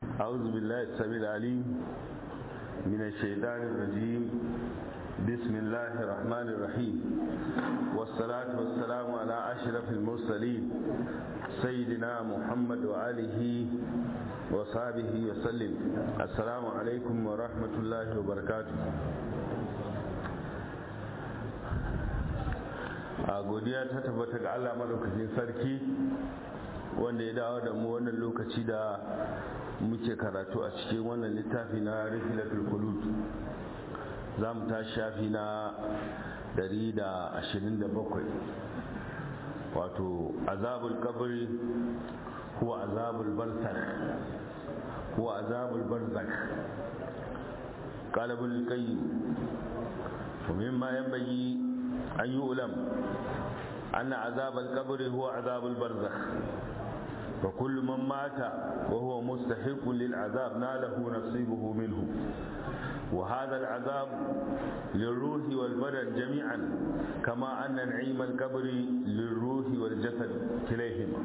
أعوذ بالله السميع العليم من الشيطان الرجيم بسم الله الرحمن الرحيم والصلاة والسلام على أشرف المرسلين سيدنا محمد وآله وصحبه وسلم السلام عليكم ورحمة الله وبركاته a godiya ta tabbata ga Allah madaukakin sarki wanda ya dawo da mu wannan lokaci da muke karatu a cikin wannan littafi na rifilatul kulud za mu ta shafi na 127 wato azabul kabari huwa azabul barzakh huwa azabul barzakh قال ابن القيم ومما ينبغي أن يؤلم أن عذاب القبر هو عذاب البرزخ وكل من مات وهو مستحق للعذاب ناله نصيبه منه وهذا العذاب للروح والبدن جميعا كما أن نعيم القبر للروح والجسد كليهما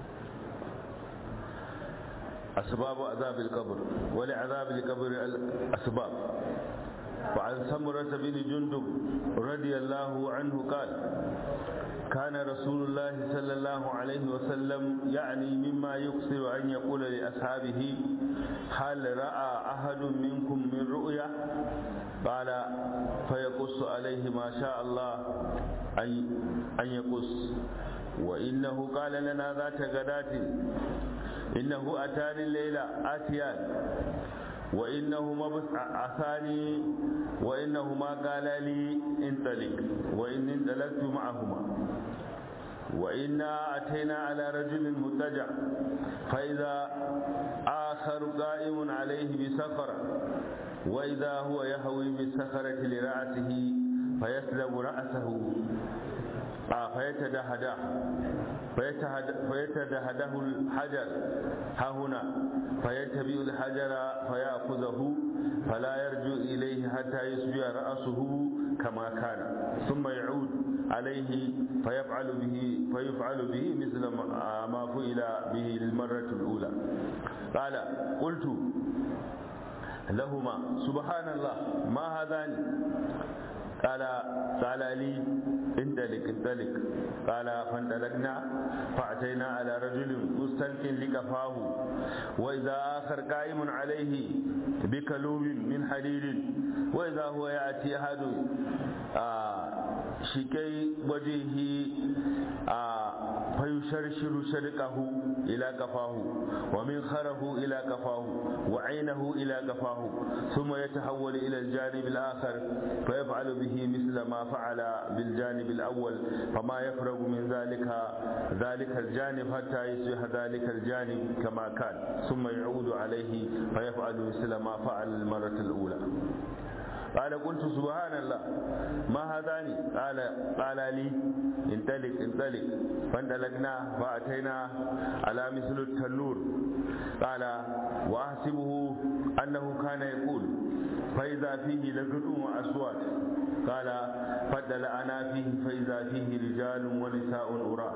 أسباب عذاب القبر ولعذاب القبر أسباب وعن سمرة بن جندب رضي الله عنه قال كان رسول الله صلى الله عليه وسلم يعني مما يقصر أن يقول لأصحابه هل رأى أحد منكم من رؤيا قال فيقص عليه ما شاء الله أن يقص وإنه قال لنا ذات غداة إنه أتاني الليلة آتيان وإنهما بعثاني وإنهما قالا لي انطلق وإن انطلقت معهما وإنا أتينا على رجل متجع فإذا آخر قائم عليه بسخرة وإذا هو يهوي بالسخرة لرأسه فيسلب رأسه فيتدهده فيتدهده الحجر ها هنا فيتبع الحجر فيأخذه فلا يرجع إليه حتى يصبح رأسه كما كان ثم يعود عليه فيفعل به فيفعل به مثل ما فعل به المرة الأولى قال قلت لهما سبحان الله ما هذان قال قال لي انطلق انطلق قال فانطلقنا فأتينا على رجل مستلق لكفاه وإذا آخر قائم عليه بكلوب من حديد وإذا هو يأتي أحد شكي وجهه فيشرشر شرقه إلى كفاه ومنخره إلى كفاه وعينه إلى كفاه ثم يتحول إلى الجانب الآخر فيفعل به مثل ما فعل بالجانب الأول فما يفرغ من ذلك ذلك الجانب حتى يصبح ذلك الجانب كما كان ثم يعود عليه فيفعل مثل ما فعل المرة الأولى قال قلت سبحان الله ما هذان قال قال لي انطلق انطلق فانطلقنا فأتينا على مثل التنور قال وأحسبه أنه كان يقول فإذا فيه لقد وأصوات قال فدلعنا فيه فإذا فيه رجال ونساء أرى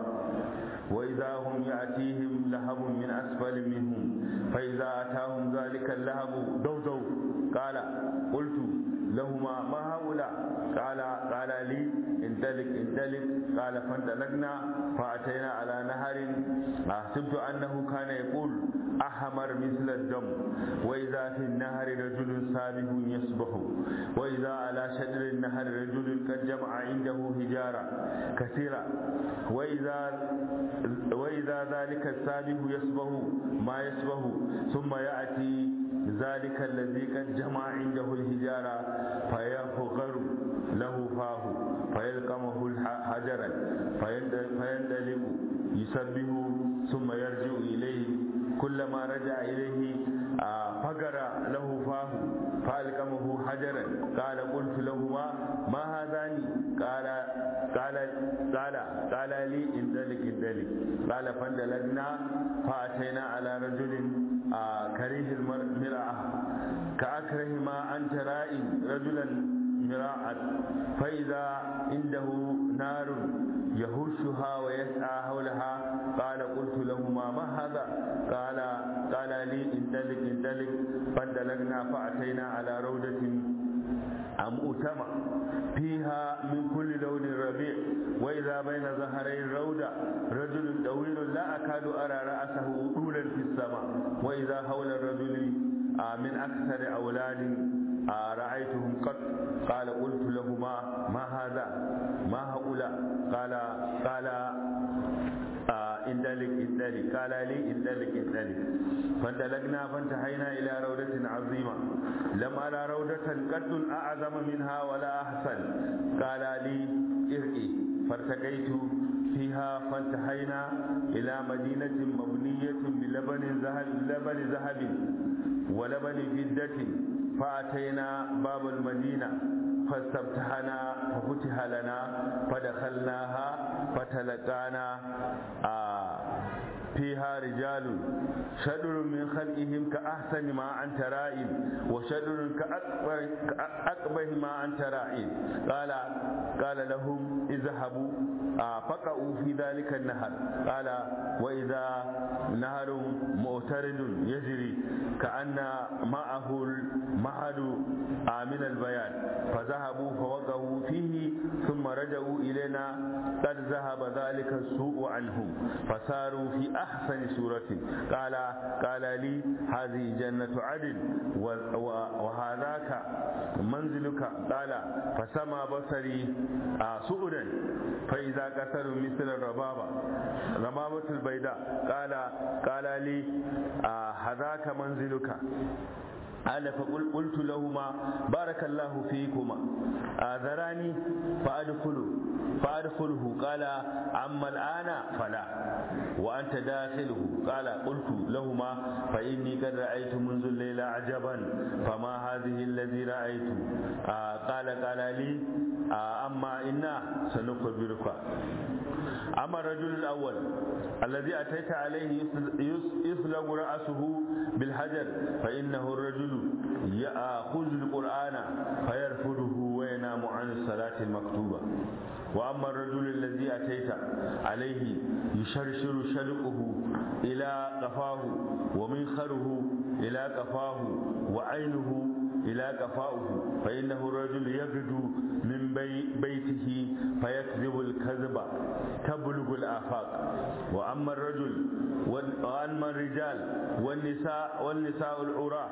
وإذا هم يأتيهم لهب من أسفل منهم فإذا أتاهم ذلك اللهب دوزوا قال قلت لهما ما هؤلاء قال قال لي انطلق انطلق قال فانطلقنا فأتينا على نهر حسبت أنه كان يقول أحمر مثل الدم وإذا في النهر رجل سابح يسبح وإذا على شجر النهر رجل قد جمع عنده حجارة كثيرة وإذا وإذا ذلك السابح يسبح ما يسبح ثم يأتي ذلك الذي قد جمع عنده الحجارة فيفغر له فاه فيلقمه حجرا فيندلق يسبه ثم يرجع إليه كلما رجع إليه فقر له فاه فألقمه حجرا قال قلت لهما ما هذان قال قال قال قال لي انزلق انزلق قال فاندلقنا فأتينا على رجل كريه المرأة كأكره ما أنت رائي رجلا مراعا فإذا عنده نار يهشها ويسعى حولها قال قلت لهما لهما ما هذا قال قال لي انطلق انطلق فانطلقنا فأتينا على روضة مؤتمة فيها من كل لون ربيع وإذا بين ظهري الروضة رجل طويل لا أكاد أرى رأسه طولا في السماء وإذا حول الرجل من أكثر أولاد رأيتهم قط قال قلت لهما ما هذا ما هؤلاء قال قال اندلك اندلك قال لي اندلك اندلك فانطلقنا فانتهينا الى روضة عظيمة لم ارى روضة قد اعظم منها ولا احسن قال لي ارقي فارتقيت فيها فانتهينا الى مدينة مبنية بلبن ذهب لبن ذهب ولبن فضة فأتينا باب المدينة فاستفتحنا ففتح لنا فدخلناها فتلقانا آه فيها رجال شدر من خلقهم كأحسن ما أنت رائم وشدر كأقبه ما أنت رائم قال قال لهم اذهبوا آه فقعوا في ذلك النهر قال وإذا نهر معترض يجري كأن معه المعد آه من البيان فذهبوا فوقعوا فيه ثم رجعوا إلينا قد ذهب ذلك السوء عنهم فصاروا في أحسن سورة قال قال لي هذه جنة عدن وهذاك منزلك قال فسمى بصري سؤدا فإذا كسر مثل الربابة ربابة البيداء قال قال لي هذاك منزلك قال فقلت لهما بارك الله فيكما آذراني فأدخله فأدخله قال أما الآن فلا وأنت داخله قال قلت لهما فإني قد رأيت منذ الليلة عجبا فما هذه الذي رأيت آه قال قال لي آه أما إنا سنخبرك أما الرجل الأول الذي أتيت عليه يصلب رأسه بالحجر فإنه الرجل يأخذ القرآن فيرفضه وينام عن الصلاة المكتوبة وأما الرجل الذي أتيت عليه يشرشر شلقه إلى قفاه ومنخره إلى قفاه وعينه إلى قفاه فإنه الرجل يغدو من بي بيته فيكذب الكذب تبلغ الآفاق وأما الرجل وأما الرجال والنساء والنساء العراة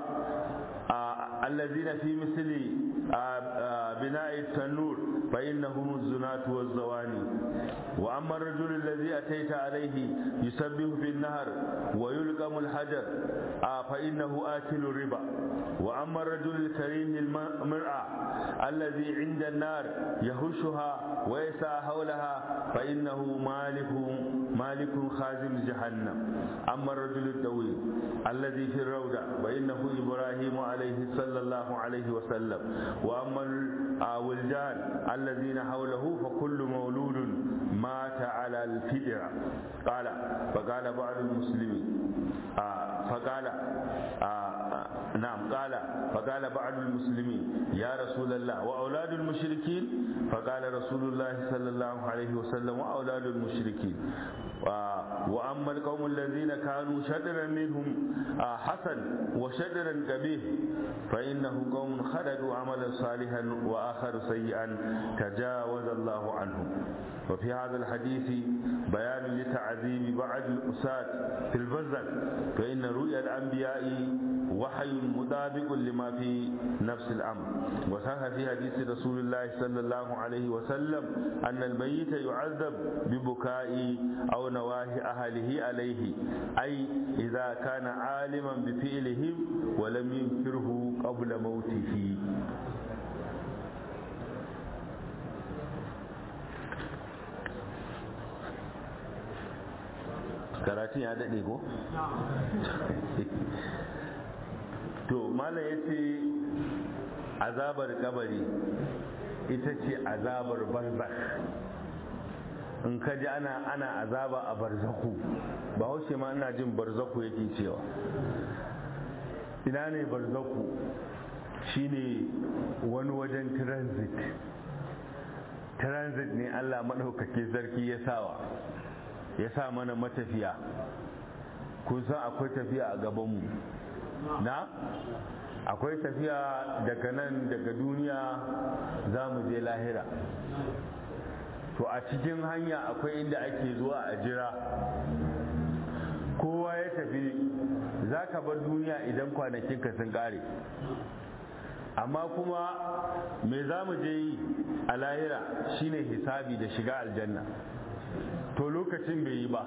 آه الذين في مثل آه آه بناء التنور فإنهم الزناة والزواني وأما الرجل الذي أتيت عليه يسبح في النهر ويلقم الحجر فإنه آكل الربا وأما الرجل الكريم المرأة الذي عند النار يهشها ويسعى حولها فإنه مالك مالك خازم جهنم أما الرجل الطويل الذي في الروضة فإنه إبراهيم عليه صلى الله عليه وسلم وأما الولدان الذين حوله فكل مولود مات على الفدرة قال فقال بعض المسلمين آه فقال آه نعم قال فقال بعض المسلمين يا رسول الله وأولاد المشركين فقال رسول الله صلى الله عليه وسلم وأولاد المشركين وأما القوم الذين كانوا شدرا منهم حسن وشدرا قبيح فإنه قوم خلدوا عملا صالحا وآخر سيئا تجاوز الله عنهم وفي هذا الحديث بيان لتعذيب بعض الأساة في البزل فإن رؤيا الأنبياء وحي مطابق لما في نفس الأمر وصح في حديث رسول الله صلى الله عليه وسلم أن الميت يعذب ببكاء أو نواهي أهله عليه أي إذا كان عالما بفعلهم ولم ينكره قبل موته karatun ya daɗe ko? to malam ya ce azabar kabari ita ce azabar barzak in ka ji ana ana azaba a barzaku ba haushe ma ina jin barzaku yake cewa ina ne barzaku shine wani wajen transit transit ne allah maɗaukaki sarki ya sawa ya sa mana matafiya kun san akwai tafiya a gabanmu na akwai tafiya daga nan daga duniya za mu je lahira to a cikin hanya akwai inda ake zuwa a jira kowa ya tafi za ka bar duniya idan kwanakinka sun kare amma kuma me za mu je yi a lahira shine hisabi da shiga aljanna to lokacin bai yi ba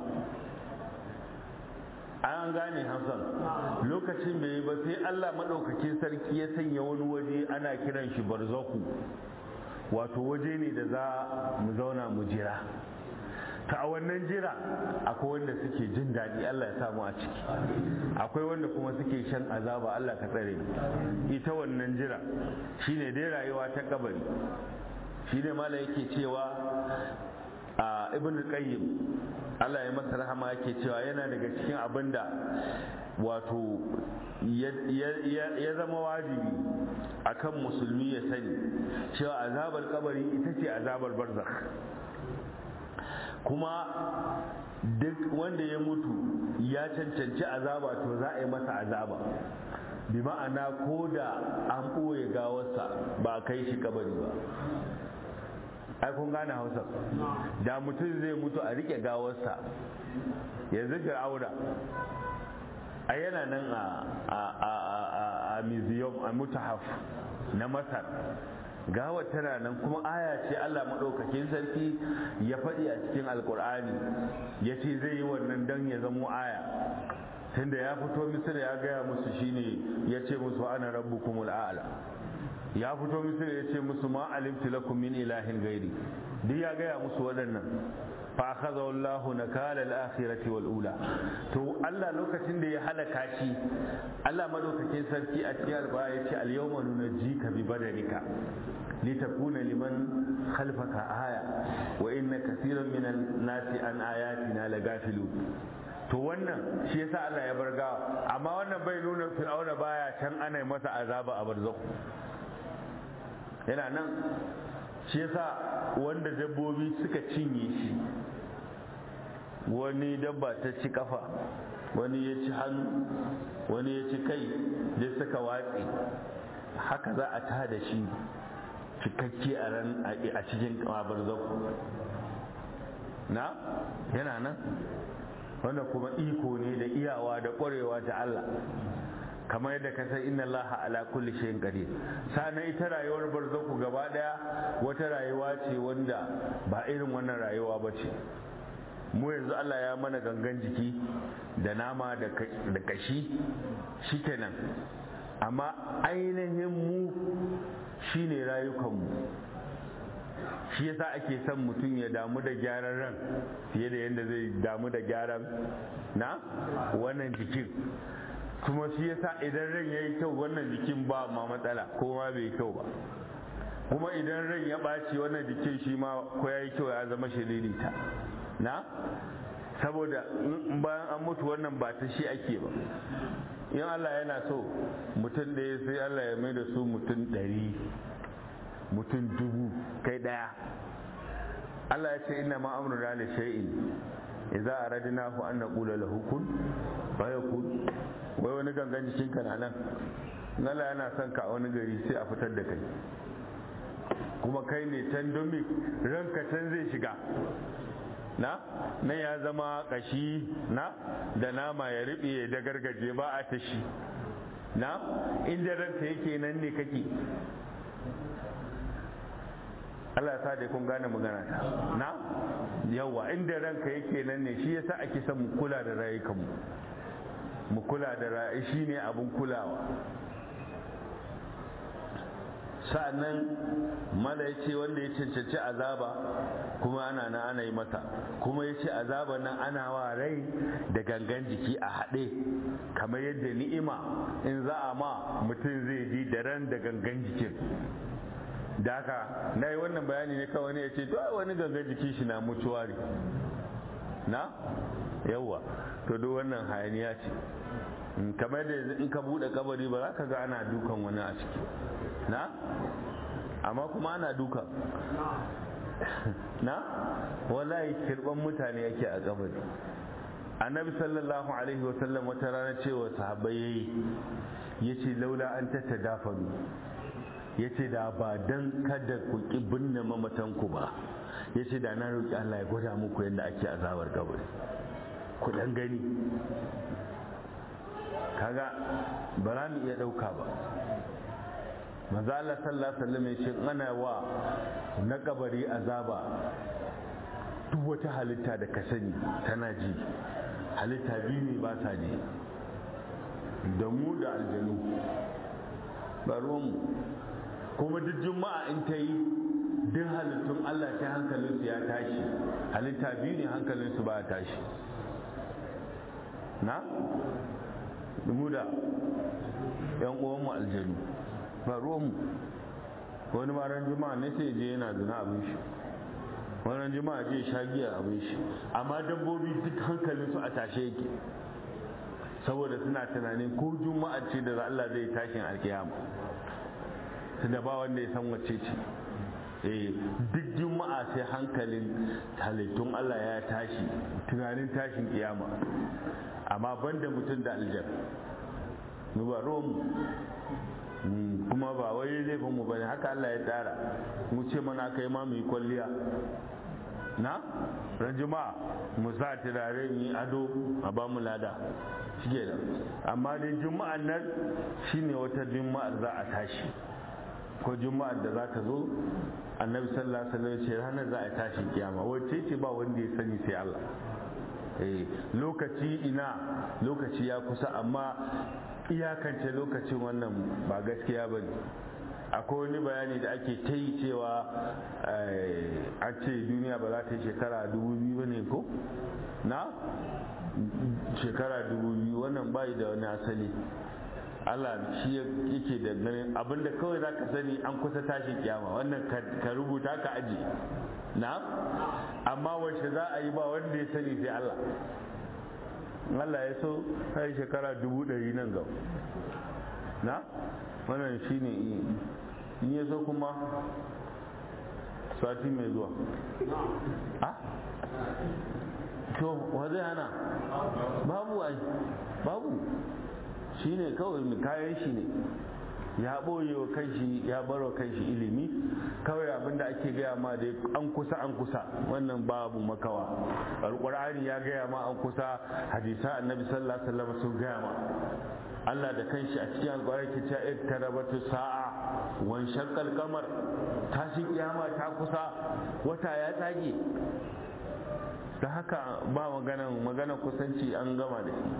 an gane hamsan lokacin bai yi ba sai allah maɗaukakin sarki ya sanya wani waje ana kiran shi barzaku wato waje ne da za mu zauna mu jira ta a wannan jira akwai wanda suke jin daɗi Allah ya samu a ciki akwai wanda kuma suke shan azaba Allah ka tsare ita wannan jira shine dai rayuwa ta kabari shine mala yake cewa a ibn qayyim Allah ya masa rahama yake cewa yana daga cikin abin da wato ya zama wajibi akan musulmi ya sani cewa azabar kabari ita ce azabar barzakh kuma duk wanda ya mutu ya cancanci azaba to za a yi masa azaba bi ma'ana ko da an ɓoye gawarsa ba a kai shi kabari ba ai kun gane hausa da mutum zai mutu a rike gawarsa yanzu fir'auna a yana nan a museum a mutahaf na masar gawar tana nan kuma aya ce Allah maɗaukakin sarki ya faɗi a cikin alkur'ani ya ce zai yi wannan don ya zamo aya tunda ya fito misir ya gaya musu shine ya ce musu ana rabbukumul a'la ya fito misir ya ce musu ma alimtu lakum min ilahin gairi duk ya gaya musu waɗannan fa akhadha Allahu nakala al-akhirati wal ula to Allah lokacin da ya halaka shi Allah madaukakin sarki a cikin alƙur'ani ya ce al-yawma nunajjika bi badanika litakuna liman khalfaka aya wa inna kaseeran min an-nasi an ayatina lagafilun to wannan shi yasa Allah ya bar gawa amma wannan bai nuna fir'auna baya can ana masa azaba a barzakh yana nan shi yasa wanda dabbobi suka cinye shi wani dabba ta ci kafa wani ya ci hannu wani ya ci kai da suka watse haka za a ta da shi cikakke a ran a cikin kabar na yana nan wanda kuma iko ne da iyawa da ƙwarewa ta Allah kamar yadda ka san inna Allah ala kulli shay'in qadir sana ita rayuwar barzaku gaba daya wata rayuwa ce wanda ba irin wannan rayuwa ba ce mu yanzu Allah ya mana gangan jiki da nama da kashi shikenan amma ainihin mu shine rayukanmu shi yasa ake son mutum ya damu da gyaran ran fiye da yadda zai damu da gyaran na wannan jikin kuma shi yasa idan ran ya yi kyau wannan jikin ba ma matsala ko ma bai kyau ba kuma idan ran ya ɓaci wannan jikin shi ma ko ya yi kyau ya zama shiririta na saboda bayan an mutu wannan ba ta shi ake ba in Allah yana so mutum ɗaya sai Allah ya mai da su mutum ɗari mutum dubu kai ɗaya Allah ya ce ina ma amruna li shay'in idza aradnahu an naqula lahu kun fayakun wai wani gangan jikin ka na nan Allah yana son ka a wani gari sai a fitar da kai kuma kai ne can domin ranka can zai shiga na nan ya zama kashi na da nama ya riɓe ya da gargaje ba a tashi na inda ranka yake nan ne kake Allah sa da kun gane magana ta na yawa inda ranka yake nan ne shi yasa ake son mu kula da rayukanmu mu kula da rayu shine abun kulawa sa'annan mala ya ce wanda ya cancanci azaba kuma ana na ana yi masa kuma ya ce azaba nan ana wa rai da gangan jiki a haɗe kamar yadda ni'ima in za a ma mutum zai ji da ran da gangan jikin da haka na yi wannan bayani ne kawai ne ya ce wani gangan jiki shi na mutuwa ne na yawwa to duk wannan hayaniya ce kamar da in ka buɗe kabari ba za ka ga ana dukan wani a ciki na amma kuma ana duka na wallahi kirban mutane yake a kabari annabi sallallahu alaihi wasallam wata rana cewa sahabbai yayi yace laula an tatadafaru yace da ba dan kada ku ki binne mamatan ku ba yace da na roki Allah ya gwada muku yadda ake azabar kabari ku dan gani kaga ba za mu iya dauka ba manzo Allah sallallahu alaihi wasallam yace ana wa na kabari azaba duk wata halitta da ka sani tana ji halitta biyu ne ba sa ji da mu da aljanu ba ruwanmu kuma duk juma'a in ta yi duk halittun Allah sai hankalinsu ya tashi halitta biyu ne hankalinsu ba ya tashi na mu da yan uwanmu aljanu ba ruwanmu wani maran juma'a ne sai je yana zina abin shi wannan jima'a je sha giya abin shi amma dabbobi duk hankalin su a tashe yake saboda suna tunanin ko juma'a ce da Allah zai tashin alkiyama da ba wanda ya san wacce ce eh duk juma'a sai hankalin halittun Allah ya tashi tunanin tashin kiyama amma banda mutum da aljan mu ba ruwan kuma ba wai laifin mu bane haka Allah ya tsara mu ce mana kai ma mu yi kwalliya na ran juma'a mu sa turare mu yi ado a ba mu lada shige da amma dai juma'an nan shine wata juma'ar za a tashi ko juma'ar da za ta zo annabi sallallahu alaihi wasallam ce ranar za a tashi kiyama wacce ce ba wanda ya sani sai Allah eh lokaci ina lokaci ya kusa amma iyakance lokacin wannan ba gaskiya ba ne akwai wani bayani da ake ta yi cewa a ce duniya ba za ta yi shekara dubu biyu ba ne ko na shekara dubu biyu wannan bai da wani asali Allah shi yake da ganin abinda kawai za ka sani an kusa tashin kiyama wannan ka rubuta ka aji na amma wacce za a yi ba wanda ya sani sai Allah Allah ya so sai shekara dubu ɗari nan gaba na wannan shi ne in ya so kuma sati mai zuwa a to wa zai hana babu ai babu shi ne kawai kayan shi ne ya ɓoye wa kanshi ya bar wa kanshi ilimi kawai abinda ake gaya ma da an kusa an kusa wannan babu makawa alƙur'ani ya gaya ma an kusa hadisa annabi sallallahu alaihi wasallam sun gaya ma Allah da kanshi a cikin alƙur'ani ke cewa iktarabatu sa'a wan shaqqal qamar tashin kiyama ta kusa wata ya tage da haka ba maganan maganan kusanci an gama da shi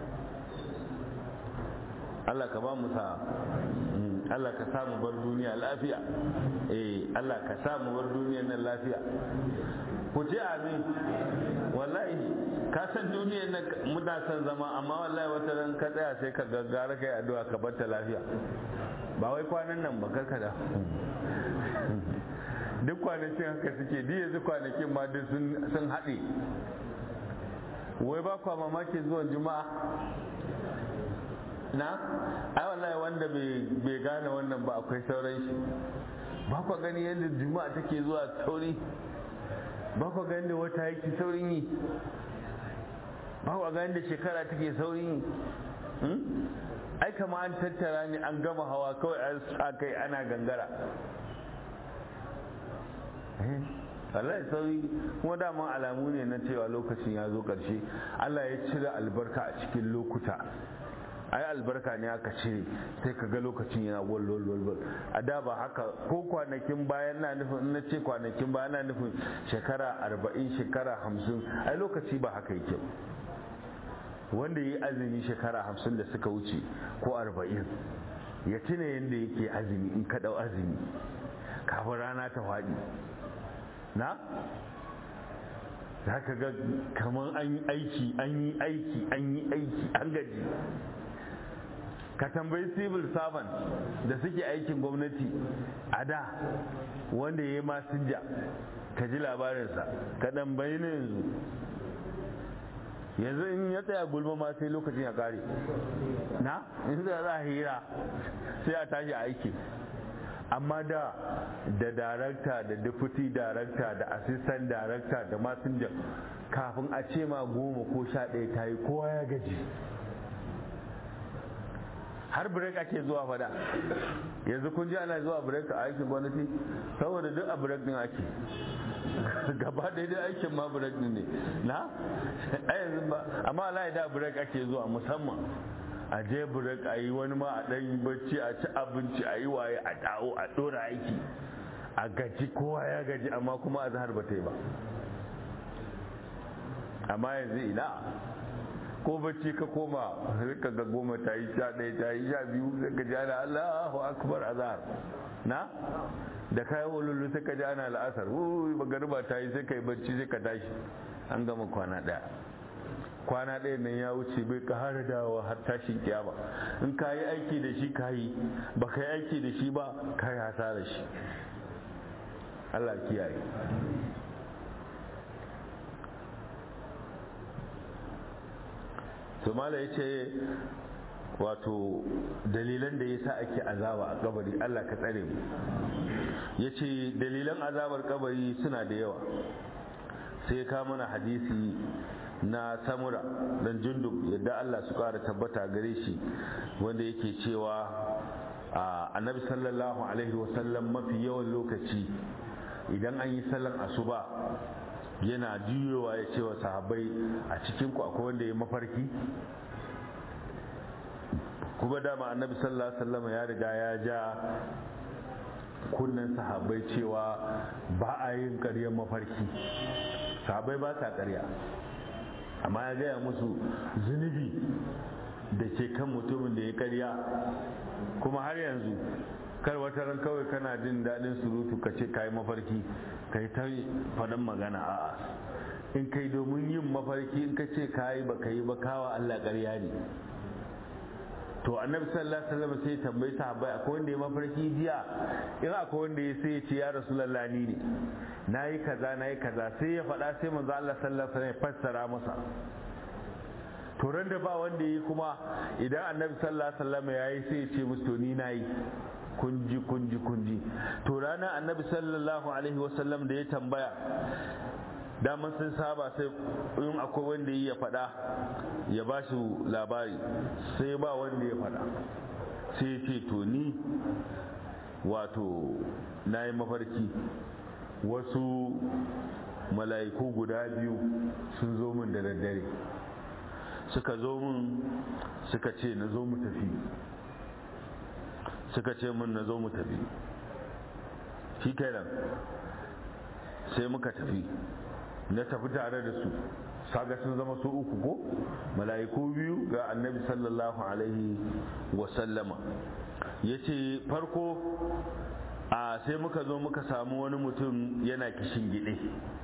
Allah ka ba mu sa Allah ka samu bar duniya lafiya eh Allah ka samu bar duniyar nan lafiya ku ce amin wallahi ka san duniyar nan muna son zama amma wallahi wata ran ka tsaya sai ka gaggara kai addu'a ka bar ta lafiya ba wai kwanan nan ba karka da duk kwanakin haka suke duk yanzu kwanakin ma duk sun haɗe wai ba kwa mamakin zuwan juma'a na ai wallahi wanda bai gane wannan ba akwai sauran shi ba ku gani yadda juma'a take zuwa sauri ba ku gani da wata yake saurin yi ba ku gani da shekara take saurin yi ai kama an tattara ni an gama hawa kawai an sa kai ana gangara wallahi sauri kuma dama alamu ne na cewa lokacin ya zo ƙarshe Allah ya cire albarka a cikin lokuta ai albarka ne aka cire sai ka ga lokacin yana wal a da ba haka ko kwanakin bayan na nufin na ce kwanakin bayan na nufin shekara arba'in shekara hamsin ai lokaci ba haka yake wanda ya yi azumi shekara hamsin da suka wuce ko arba'in ya tuna yadda yake azumi in ka ɗau azumi kafin rana ta faɗi na za ka ga kamar an yi aiki an yi aiki an yi aiki an gaji ka tambayi civil servant da suke aikin gwamnati a da wanda ya yi masinja ka ji labarinsa ka tambayi na yanzu yanzu in ya tsaya gulma ma sai lokacin ya kare na in za a hira sai a tashi aiki amma da da darakta da deputy darakta da assistant darakta da masinja kafin a ce ma goma ko sha ɗaya ta yi kowa ya gaji har break ake zuwa fada yanzu kun ji ana zuwa break a aikin gwamnati saboda duk a break din ake gaba ɗaya dai aikin ma break din ne na a yanzu ba amma Allah da break ake zuwa musamman a je break a yi wani ma a ɗan yi bacci a ci abinci a yi waye a dawo a ɗora aiki a gaji kowa ya gaji amma kuma a zahar ba ta yi ba amma yanzu ina ko bacci ka koma ka ga goma ta yi sha ɗaya ta yi sha biyu sai ka ji ana Allahu akbar azhar na da kayan walulu sai ka ji ana la'asar wuyi magariba ta yi sai ka yi bacci sai ka tashi an gama kwana ɗaya kwana ɗaya nan ya wuce bai ƙara dawowa har tashin kiyama in ka yi aiki da shi ka yi ba ka yi aiki da shi ba ka yi hasara shi Allah kiyaye to mala ya ce wato dalilan da ya sa ake azaba a kabari Allah ka tsare mu ya ce dalilan azabar kabari suna da yawa sai ka mana hadisi na samura dan jundub yadda Allah su kara tabbata gare shi wanda yake cewa annabi sallallahu alaihi wasallam mafi yawan lokaci idan an yi sallan asuba yana juyowa ya ce wa sahabbai a cikin ku akwai wanda ya mafarki kuma dama annabi sallallahu alaihi wasallam ya riga ya ja kunnen sahabbai cewa ba a yin ƙaryar mafarki sahabbai ba sa ƙarya amma ya gaya musu zunubi da ke kan mutumin da ya ƙarya kuma har yanzu kar wata ran kawai kana jin daɗin surutu ka ce kayi mafarki ka yi ta faɗin magana a'a in kai domin yin mafarki in ka ce kayi ba ka yi ba kawa Allah ƙarya ne to annabi sallallahu alaihi wasallam sai tambayi sahabbai akwai wanda ya mafarki jiya in akwai wanda ya sai ya ce ya rasulullah ni ne nayi kaza nayi kaza sai ya faɗa sai manzo Allah sallallahu alaihi wasallam ya fassara masa to ran da ba wanda yi kuma idan annabi sallallahu alaihi wasallam yayi sai ya ce musu to ni nayi kunji kunji kunji to ranar annabi sallallahu alaihi wasallam da ya tambaya daman sun saba sai in akwai wanda ya faɗa ya ba su labari sai ba wanda ya faɗa sai ya ce to ni wato na yi mafarki wasu mala'iku guda biyu sun zo min da daddare suka zo min suka ce na zo mu tafi suka ce min na zo mu tafi shi kenan sai muka tafi na tafi tare da su saga sun zama su uku ko mala'iku biyu ga annabi sallallahu alaihi wasallama ya ce farko a sai muka zo muka samu wani mutum yana kishin gide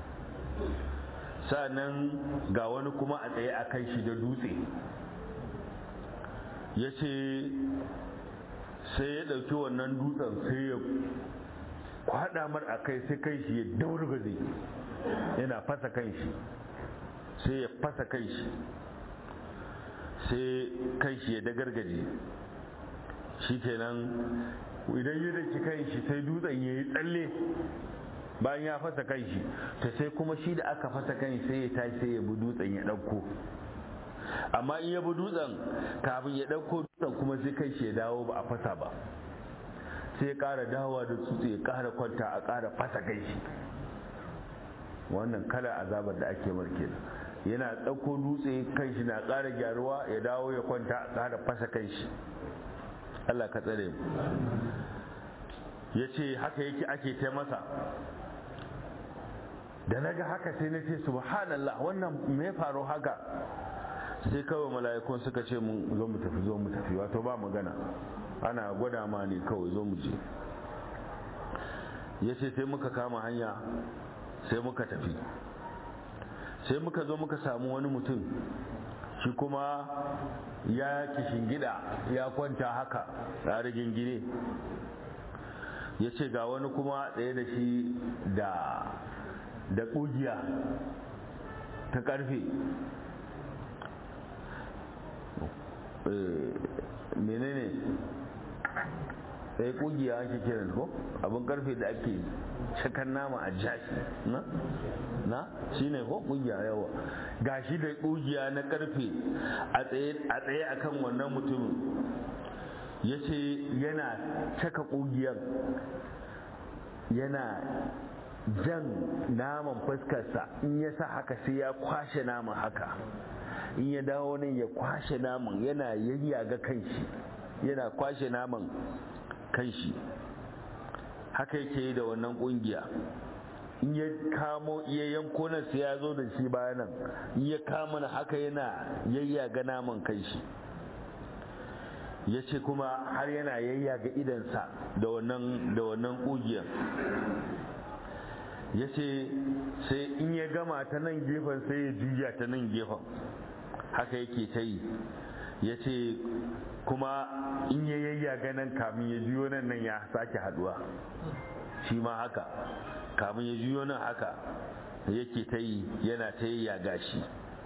sa'annan ga wani kuma a tsaye a kan shi da dutse ya ce sai ya ɗauki wannan dutsen sai ya kwaɗa mar a kai sai kai shi ya daurgaze yana fasa kan shi sai ya fasa kan shi sai kan shi ya dagargaje shi kenan idan ya daki kan shi sai dutsen ya yi tsalle bayan ya fasa kan shi ta sai kuma shi da aka fasa kan shi sai ya tashi sai ya bi dutsen ya ɗauko amma in ya bi dutsen kafin ya ɗauko dutsen kuma sai kai shi ya dawo ba a fasa ba sai ya ƙara dawowa da tsutse ya ƙara kwanta a ƙara fasa kai shi wannan kalar azabar da ake marke yana ɗauko dutse kan shi na ƙara gyaruwa ya dawo ya kwanta a ƙara fasa kan shi Allah ka tsare mu ya ce haka yake ake ta masa da na ga haka sai na ce subhanallah wannan me faru haka sai kawai mala'ikun suka ce mun zo mu tafi zo mu tafi wato ba magana ana gwada ma ne kawai zo mu je ya ce sai muka kama hanya sai muka tafi sai muka zo muka samu wani mutum shi kuma ya gida ya kwanta haka a rigingine ya ce ga wani kuma ɗaya da shi da da ƙugiya ta ƙarfe menene sai kugiya ake kiran ko abin karfe da ake cakan nama a jashi na na shine ko kugiya yawa gashi da kugiya na karfe a tsaye a tsaye akan wannan mutumin yace yana caka kugiyar yana jan naman fuskarsa in ya sa haka sai ya kwashe naman haka in ya dawo nan ya kwashe naman yana yayyaga kanshi yana kwashe naman kanshi haka yake yi da wannan kungiya in ya kamo iya yanko nan sai ya zo da shi bayanan in ya kama na haka yana yayyaga naman kanshi ya ce kuma har yana yayyaga idansa da wannan da wannan kugiyar ya ce sai in ya gama ta nan gefen sai ya juya ta nan gefen haka yake ta yi ya ce kuma in ya yayyaga nan kamun ya juyo nan nan ya sake haduwa shi ma haka kamun ya juyo nan haka yake ta yi yana ta yayyaga shi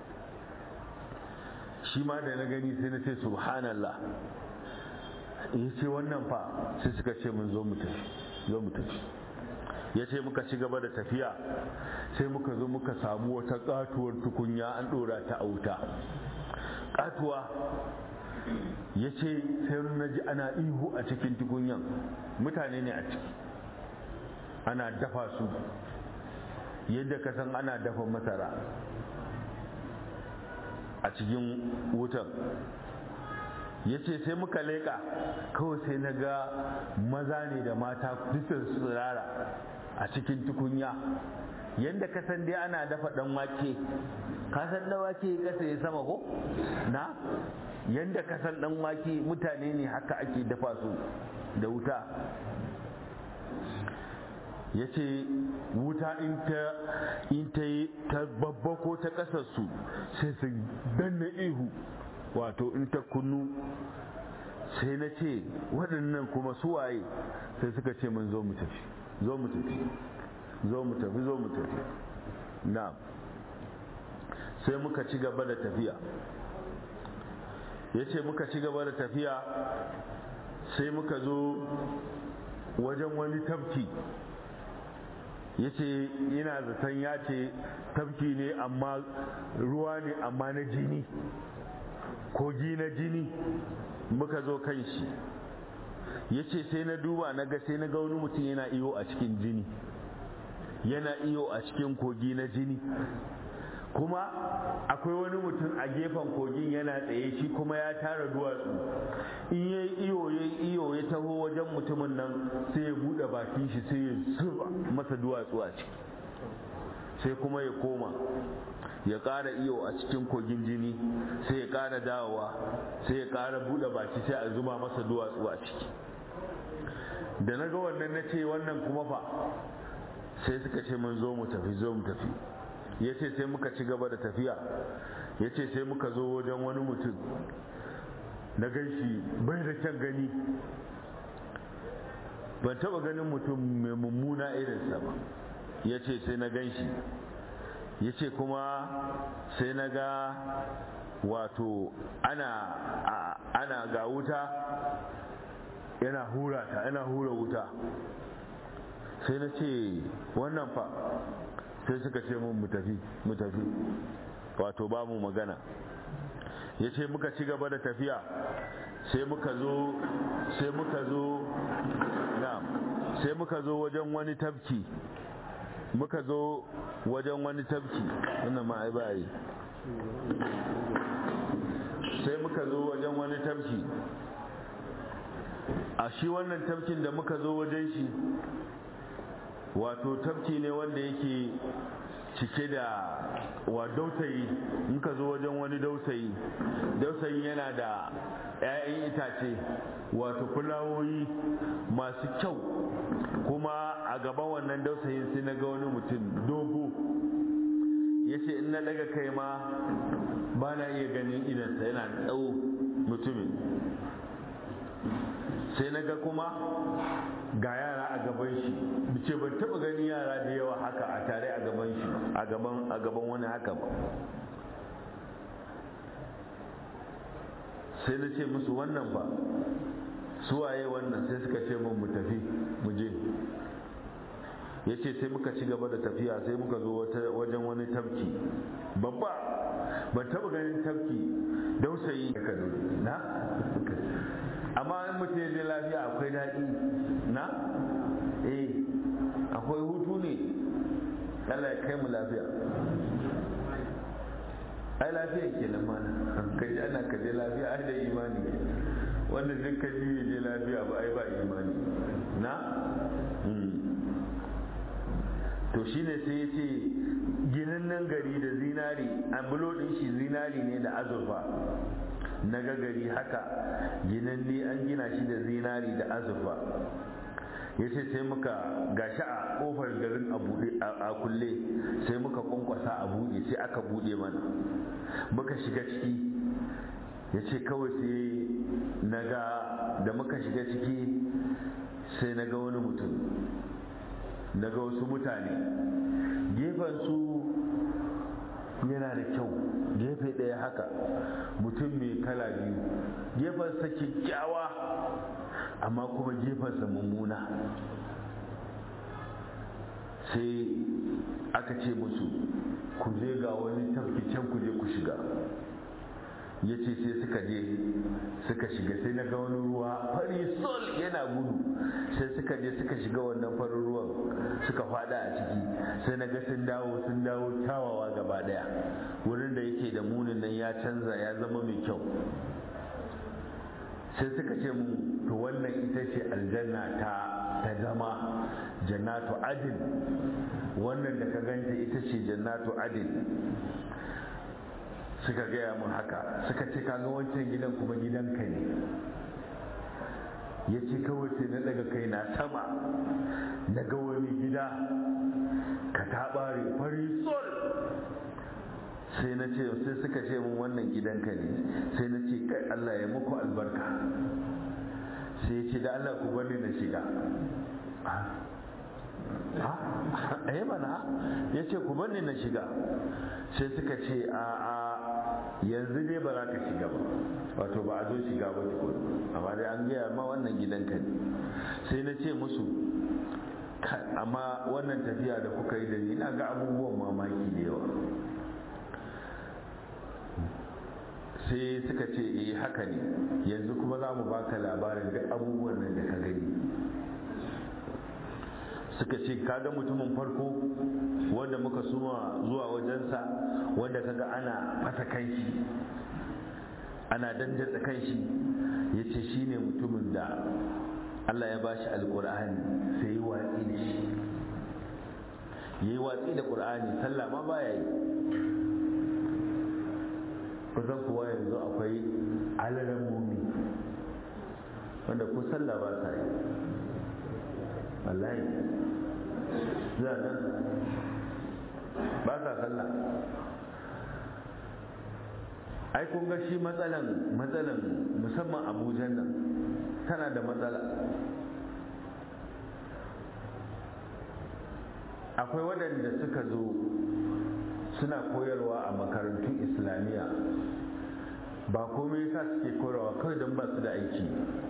shi ma da na gani sai na ce subhanallah ya ce wannan fa sai suka ce mun zo mu tafi zo mu tafi ya ce muka ci gaba da tafiya sai muka zo muka samu wata katuwar tukunya an dora ta a wuta katuwa ya ce sai na ji ana ihu a cikin tukunyan mutane ne a ciki ana dafa su yadda ka san ana dafa masara a cikin wutan ya ce sai muka leƙa kawai sai na ga maza ne da mata dukkan su tsirara a cikin tukunya yadda ka san dai ana dafa dan wake ka san dan wake kasa ya sama ko na yadda ka san dan wake mutane ne haka ake dafa su da wuta ya ce wuta in ta in ta yi ta babba ko ta kasar su sai su danna ihu wato in ta kunnu sai na ce waɗannan kuma suwaye sai suka ce mun zo mu tafi zo mu tafi zo mu tafi zo mu tafi na sai muka ci gaba da tafiya ya ce muka ci gaba da tafiya sai muka zo wajen wani tafki ya ce yana zaton ya ce tafki ne amma ruwa ne amma na jini kogi na jini muka zo kan shi ya ce sai na duba na ga sai na ga wani mutum yana iyo a cikin jini yana iyo a cikin kogi na jini kuma akwai wani mutum a gefen kogin yana tsaye shi kuma ya tara duwatsu in ya iyo ya iyo ya taho wajen mutumin nan sai ya buɗe bakin shi sai ya zuba masa duwatsu a ciki sai kuma ya koma ya ƙara iyo a cikin kogin jini sai ya ƙara dawowa sai ya ƙara buɗe baki sai a zuba masa duwatsu a ciki da na ga wannan na ce wannan kuma fa sai suka ce mun zo mu tafi zo mu tafi ya ce sai muka ci gaba da tafiya ya ce sai muka zo wajen wani mutum na gan shi bai da kyan gani ban taɓa ganin mutum mai mummuna irinsa ba ya ce sai na gan shi ya ce kuma sai na ga wato ana ana ga wuta yana hura ta yana hura wuta sai na ce wannan fa sai suka ce mun mu tafi mu tafi wato ba mu magana ya ce muka ci gaba da tafiya sai muka zo sai muka zo na sai muka zo wajen wani tafki muka zo wajen wani tafki wannan ma ai ba yi sai muka zo wajen wani tafki a shi wannan tafkin da muka zo wajen shi wato tafki ne wanda yake cike da wa dautayi in ka zo wajen wani dautayi dautayi yana da 'ya'yan itace wato fulawoyi masu kyau kuma a gaban wannan dausayin sai na ga wani mutum dogo ya ce in na daga kai ma ba na iya ganin idansa yana ɗau mutumin sai na ga kuma ga yara a gaban shi ce ban taba gani yara da yawa haka a tare a gaban shi a gaban a gaban wani haka ba sai na ce musu wannan ba suwaye wannan sai suka ce mun mu tafi mu je ya ce sai muka ci gaba da tafiya sai muka zo wajen wani tafki babba ban taba ganin tafki dausayi na amma in mutum ya je lafiya akwai daɗi na eh akwai hutu ne Allah ya kai mu lafiya ai lafiya ke nan mana ka ji ana ka je lafiya ai da imani wanda duk ka ji je lafiya ba ai ba imani na to shine sai ya ce ginin gari da zinari an bulodin shi zinari ne da azurfa na gari haka ginanne an gina shi da zinari da azurfa ya ce sai muka gashi a kofar garin a kulle sai muka kwankwasa a buɗe sai aka buɗe mana muka shiga ciki ya ce kawai sai na ga da muka shiga ciki sai na ga wani mutum na ga wasu mutane gefen su yana da kyau gefe ɗaya haka mutum mai kala biyu gefensa kyakkyawa amma kuma gefensa mummuna sai aka ce musu ku je ga wani tafki can ku je ku shiga ya ce sai suka je suka shiga sai na ga wani ruwa fari sol yana gudu sai suka je suka shiga wannan farin ruwan suka fada a ciki sai na ga sun dawo sun dawo kyawawa gaba daya wurin da yake da munin nan ya canza ya zama mai kyau sai suka ce mu to wannan ita ce aljanna ta ta zama jannatu adin wannan da ka ganta ita ce jannatu adin suka gaya mun haka suka ce kaga wancan gidan kuma gidanka ne ya ce kawai sai na daga kai na sama na ga wani gida ka taɓare fari sol sai na ce sai suka ce mun wannan gidanka ne sai na ce kai Allah ya muku albarka sai ya ce da Allah ku bani na shiga eh mana ya ce ku bani na shiga sai suka ce a a yanzu dai ba za ka shiga ba wato ba a zo shiga ba tukun amma dai an gaya ma wannan gidanka ne sai na ce musu amma wannan tafiya da kuka yi da ni na ga abubuwan mamaki da yawa sai suka ce eh haka ne yanzu kuma za mu baka labarin duk abubuwan nan da ka gani suka ce kaga mutumin farko wanda muka suma zuwa wajensa wanda kaga ana fasa kanshi ana dandatsa kanshi ya ce shi ne mutumin da Allah ya bashi alkur'ani sai yi watsi da shi ya yi watsi da ƙur'ani sallah ma baya yi kusan kuwa yanzu akwai alaran mummi wanda ko sallah ba sa yi wallahi zuwa nan ba sa sallah ai kun ga shi matsalan matsalan musamman abujan nan tana da matsala akwai waɗanda suka zo suna koyarwa a makarantun islamiyya ba komai yasa suke koyarwa kawai don ba su da aiki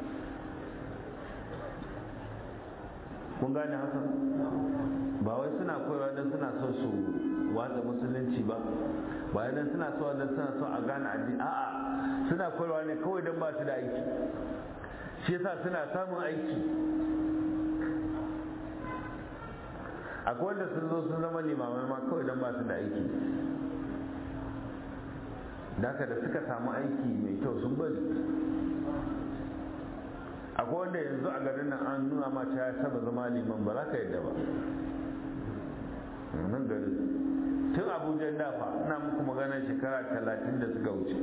kun gane haka ba wai suna koyarwa don suna so su watsa musulunci ba ba don suna so don suna so a gane addini a'a suna koyarwa ne kawai don ba su da aiki shi yasa suna samun aiki akwai wanda sun zo sun zama limamai ma kawai don ba su da aiki da haka da suka samu aiki mai kyau sun bari akwai wanda yanzu a garin nan an nuna ma ta ya saba zama liman ba za ka yadda ba nan gari tun abuja dafa ina muku magana shekara talatin da suka wuce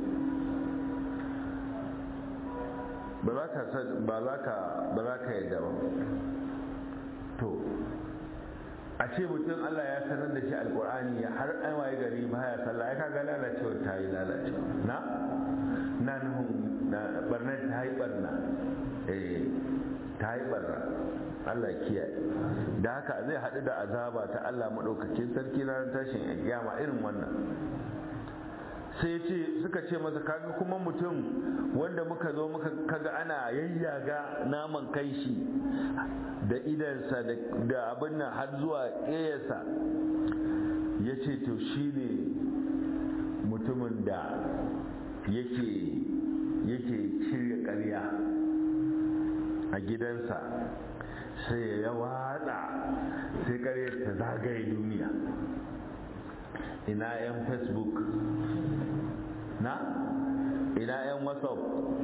ba za ka ba za ka ba za ka yadda ba to a ce mutum Allah ya sanar da shi alkur'ani ya har an waye gari ba ya sallah ya kaga lalacewa ta yi lalacewa na na nuhun na barnar ta yi barna eh ta yi barna Allah kiyaye da haka zai haɗu da azaba ta Allah maɗaukakin sarki ranar tashin kiyama irin wannan sai ce suka ce masa kaga kuma mutum wanda muka zo muka kaga ana yayyaga naman kai shi da idansa da abin nan har zuwa ƙeyarsa ya ce to shi ne mutumin da yake yake shirya ƙarya a gidansa sai ya watsa sai ƙaryar ta zagaye duniya ina 'yan facebook na ina 'yan whatsapp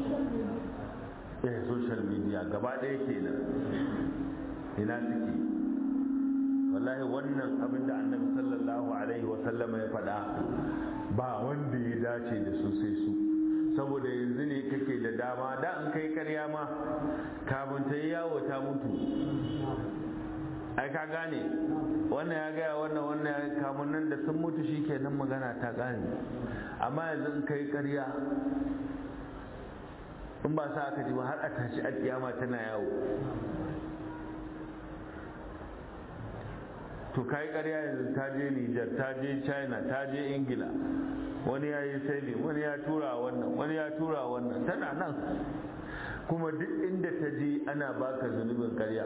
eh social media gaba ɗaya kenan ina suke wallahi wannan abin da annabi sallallahu alaihi wasallama ya faɗa ba wanda ya dace da su sai su saboda yanzu ne kake da dama da an kai karya ma kafin ta yi yawo ta mutu ai ka gane wannan ya gaya wannan wannan ya kamun nan da sun mutu shi kenan magana ta gane amma yanzu in kai karya in ba sa aka ji ba har a tashi a kiyama tana yawo to kai karya yanzu ta je Nijar ta je China ta je Ingila wani ya yi sai wani ya tura wannan wani ya tura wannan tana nan kuma duk inda ta je ana baka zunubin karya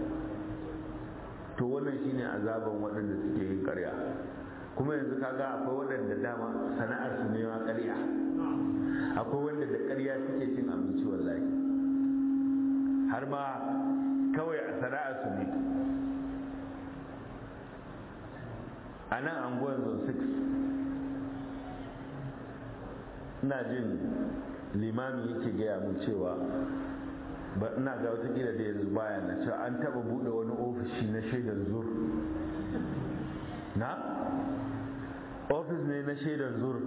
to wannan shine azaban waɗanda suke yin karya kuma yanzu kaga akwai waɗanda dama sana'ar su ne ma karya akwai wanda da karya suke cin abinci wallahi har ma kawai a sana'ar su ne a nan anguwan zone 6 ina jin limami yake gaya mun cewa ba ina ga watakila da yanzu baya na cewa an taba bude wani ofishi na shaidar zur na ofis ne na shaidar zur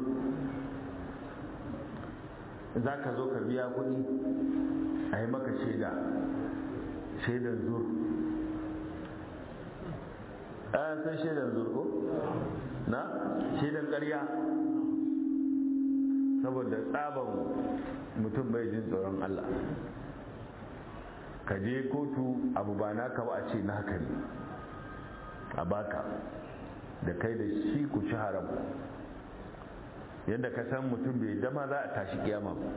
za ka zo ka biya kuɗi a yi maka shaida shaidar zur a san shaidar zur ko na shaidar ƙarya saboda tsaban mutum bai jin tsoron Allah ka je kotu abu ba naka ba a ce naka ne a baka da kai da shi ku ci haram yadda ka san mutum bai dama za a tashi kiyama ba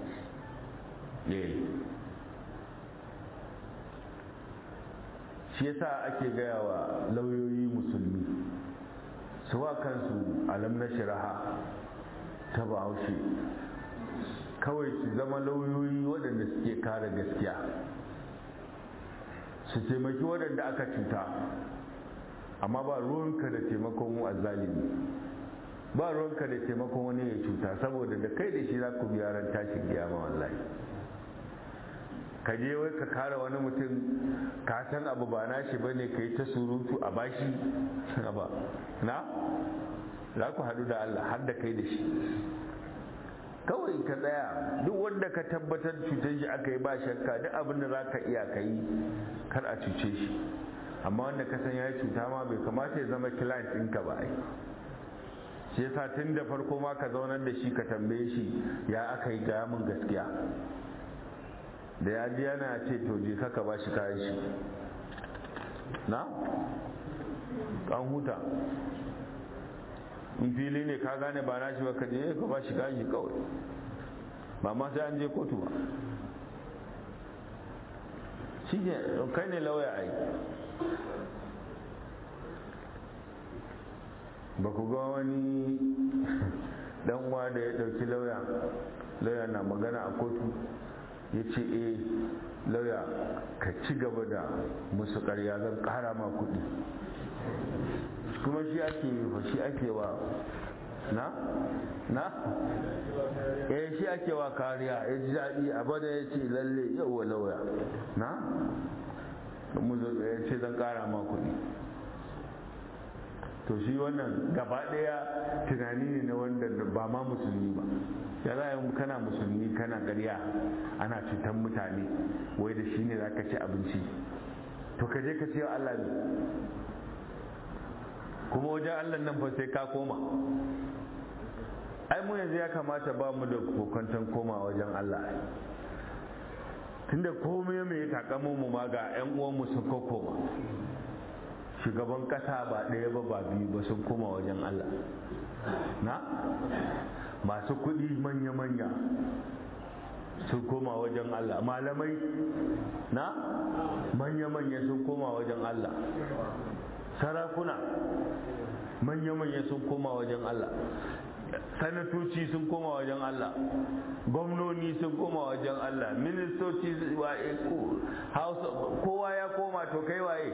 shi yasa ake gaya wa lauyoyi musulmi su wa kansu alam na shiraha ta bahaushe kawai su zama lauyoyi waɗanda suke kare gaskiya su taimaki waɗanda aka cuta amma ba ruwanka da taimakon mu azzalimi ba ruwanka da taimakon wani ya cuta saboda da kai da shi za ku biya ran tashin kiyama wallahi ka je wai ka kare wani mutum ka san abu ba nashi bane ka yi ta surutu a bashi ba na za ku haɗu da Allah har da kai da shi kawai ka tsaya duk wanda ka tabbatar cutar shi aka yi ba shakka duk abin da za ka iya ka yi kar a cuce shi amma wanda ka san ya yi cuta ma bai kamata ya zama client ɗinka ba ai shi yasa tun da farko ma ka zaunar da shi ka tambaye shi ya aka yi gaya min gaskiya da ya ji yana ce to je ka ba shi kayan shi na an huta in fili ne ka gane ba nashi ba ka je ka ba shi kayan shi kawai ba ma sai an je kotu ba shi ne kai ne lauya ai ba ku ga wani dan uwa da ya dauki lauya lauya na magana a kotu ya ce eh lauya ka ci gaba da musu karya zan kara ma kuɗi kuma shi ake yi shi ake wa na na eh shi ake wa kariya ya ji daɗi abada ya ce lalle yau lauya na mu ya ce zan kara ma kuɗi to shi wannan gaba ɗaya tunani ne na wanda ba ma musulmi ba ya za kana musulmi kana ƙarya ana cutar mutane wai da shi ne za ka ci abinci to ka je ka ce Allah ne kuma wajen Allah nan fa sai ka koma ai mu yanzu ya kamata ba mu da kokantan koma wajen Allah tunda komai mai takamu mu ma ga 'yan uwanmu sun koma shugaban kasa ba ɗaya ba ba biyu ba sun koma wajen Allah na masu kuɗi manya-manya sun koma wajen Allah malamai na manya-manya sun koma wajen Allah sarakuna manya-manya sun koma wajen Allah sanatoci sun koma wajen Allah gwamnoni sun koma wajen Allah ministoci kowa ya koma to kai waye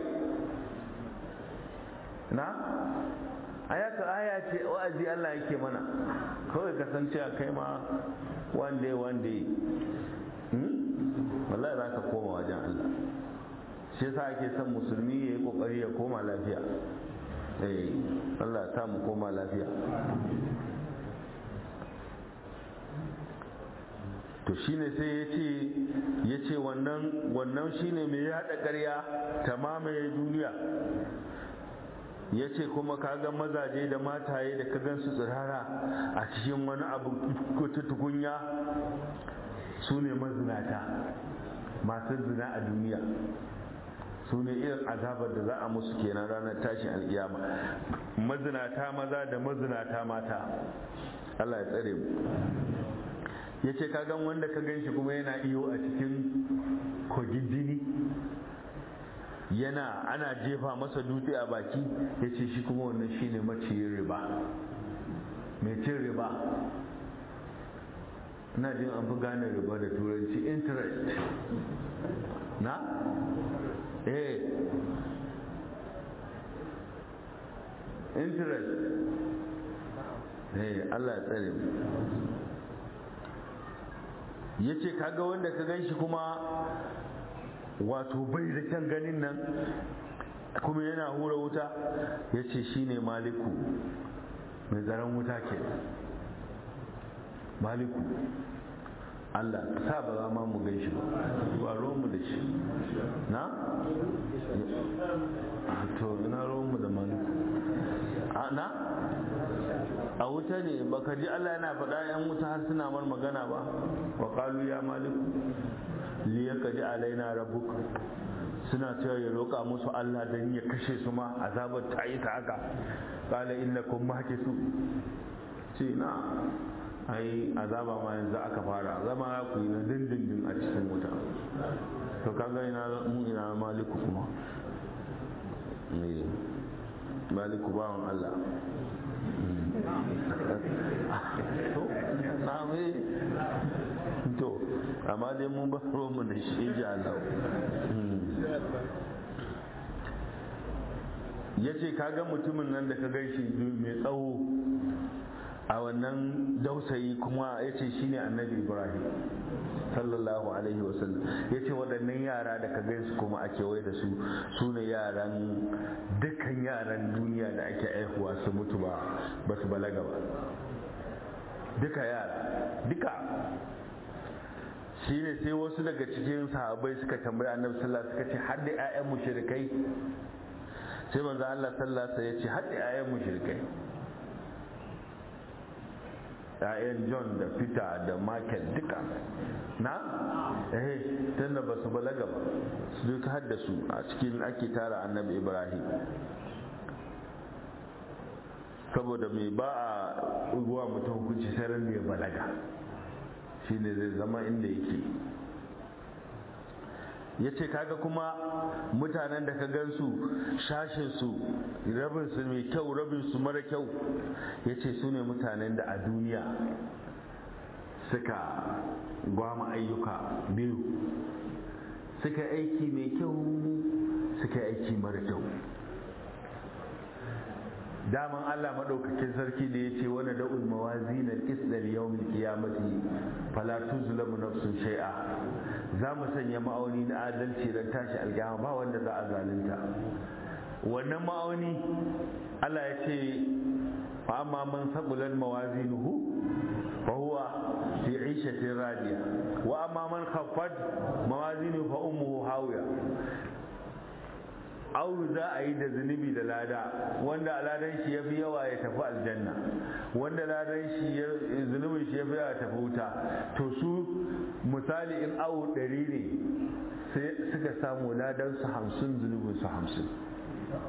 na ayaka aya ce wa'azi Allah yake mana kawai kasancewa kai ma one day one day wallahi za ka koma wajen Allah shi yasa ake son musulmi ya yi kokari ya koma lafiya eh Allah ya mu koma lafiya to shine sai ya ce ya ce wannan wannan shine mai yada ƙarya ta mamaye duniya ya ce kuma kaga mazaje da mataye da ka gansu tsirara a cikin wani abu ta tukunya su ne mazinata masu zina a duniya su ne irin azabar da za a musu kenan ranar tashin alkiyama mazinata maza da mazinata mata Allah ya tsare mu ya ce kagan wanda ka gan shi kuma yana iyo a cikin kogin jini yana ana jefa masa dutse a baki ya ce shi kuma wannan shi ne maciyin riba mai cin riba na jin an fi gane riba da turanci interest na? eh interest eh Allah ya tsare mu ya ce kaga wanda ka gan shi kuma wato bai da kyan ganin nan kuma yana hura wuta ya ce shi ne maliku mai tsaron wuta ke maliku Allah sa ba za ma mu gan shi ba ba mu da shi na? to ina mu da maliku na? a wuta ne baka ji Allah yana faɗa yan wuta har suna mar magana ba wa qalu ya maliku li yaqdi alaina rabbuk suna cewa ya roƙa musu Allah dan ya kashe su ma azabar ta yi ta haka qala innakum makisu ce na ai azaba ma yanzu aka fara zama ku yi na dindindin a cikin wuta to kaga ina mu ina maliku kuma maliku bawan Allah to na mai to amma dai mun ba mu da shi ji Allah ya ce kaga mutumin nan da ka gan shi mai tsawo a wannan dausayi kuma ya ce shi ne annabi ibrahim sallallahu alaihi wasallam ya ce waɗannan yara da ka gaisu kuma ake wai da su su ne yaran dukkan yaran duniya da ake aihuwa su mutu ba ba su balaga ba duka yara duka shi ne sai wasu daga cikin sahabbai suka tambayi annabi sallallahu suka ce har da 'ya'yan mushrikai sai manzo Allah sallallahu ya ce har da 'ya'yan mushrikai ‘ya'yan john da peter da michael duka na eh tunda ba su balaga ba su duk haddasu a cikin ake tara annabi ibrahim saboda mai ba a ruwa mutum hukunci sai ran da ya balaga shine zai zama inda yake ya ce kaga kuma mutanen da ka gansu shashinsu rabinsu mai kyau rabinsu mara kyau ya ce su ne mutanen da a duniya suka gwama ayyuka biyu suka aiki mai kyau suka aiki mara kyau daman Allah maɗaukakin sarki da ya ce wani da'ul mawazin al-qisdal yawmil qiyamati fala tuzlamu nafsun shay'a za mu sanya ma'auni na adalci don tashi alƙiyama ba wanda za a zalunta wannan ma'auni Allah ya ce fa amma man sabulan mawazinuhu fa huwa fi 'ishatin radiya wa amma man khaffat mawazinuhu fa ummuhu hawiya au za a yi da zunubi da lada wanda ladan shi ya fi yawa ya tafi aljanna wanda ladan shi zunubin shi ya fi yawa tafi wuta to su misali in awu ɗari ne sai suka samu ladan su hamsin zunubin su hamsin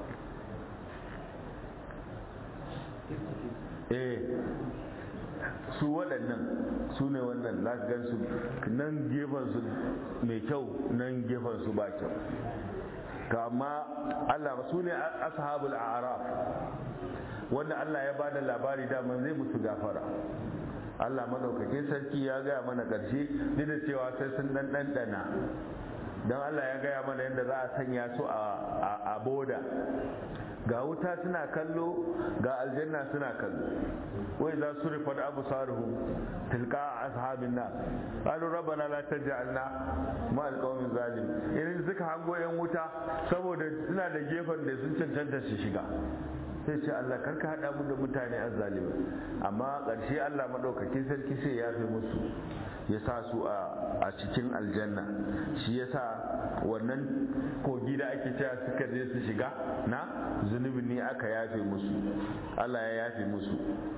eh su waɗannan su ne wannan za ka gan su nan gefen su mai kyau nan gefen su ba kyau kama Allah su ne ashabul a'raf wanda Allah ya bada labari daman zai musu gafara Allah madaukakin sarki ya gaya mana ƙarshe duk da cewa sai sun dan ɗanɗana don Allah ya gaya mana yadda za a sanya su a boda ga wuta suna kallo ga aljanna suna kallo wai za su rufe da abu saruhu tilka a ashabin na qalu rabbana la taj'alna ma alqawmin zalim irin suka hango yan wuta saboda suna da gefen da sun cancanta su shiga sai ce Allah karka hada mu da mutane azzalimi amma ƙarshe Allah madaukakin sarki sai ya fi musu ya sa su a cikin aljanna shi ya sa wannan kogi da ake cewa suka je su shiga na zunubi ne aka yafe musu Allah ya yafe musu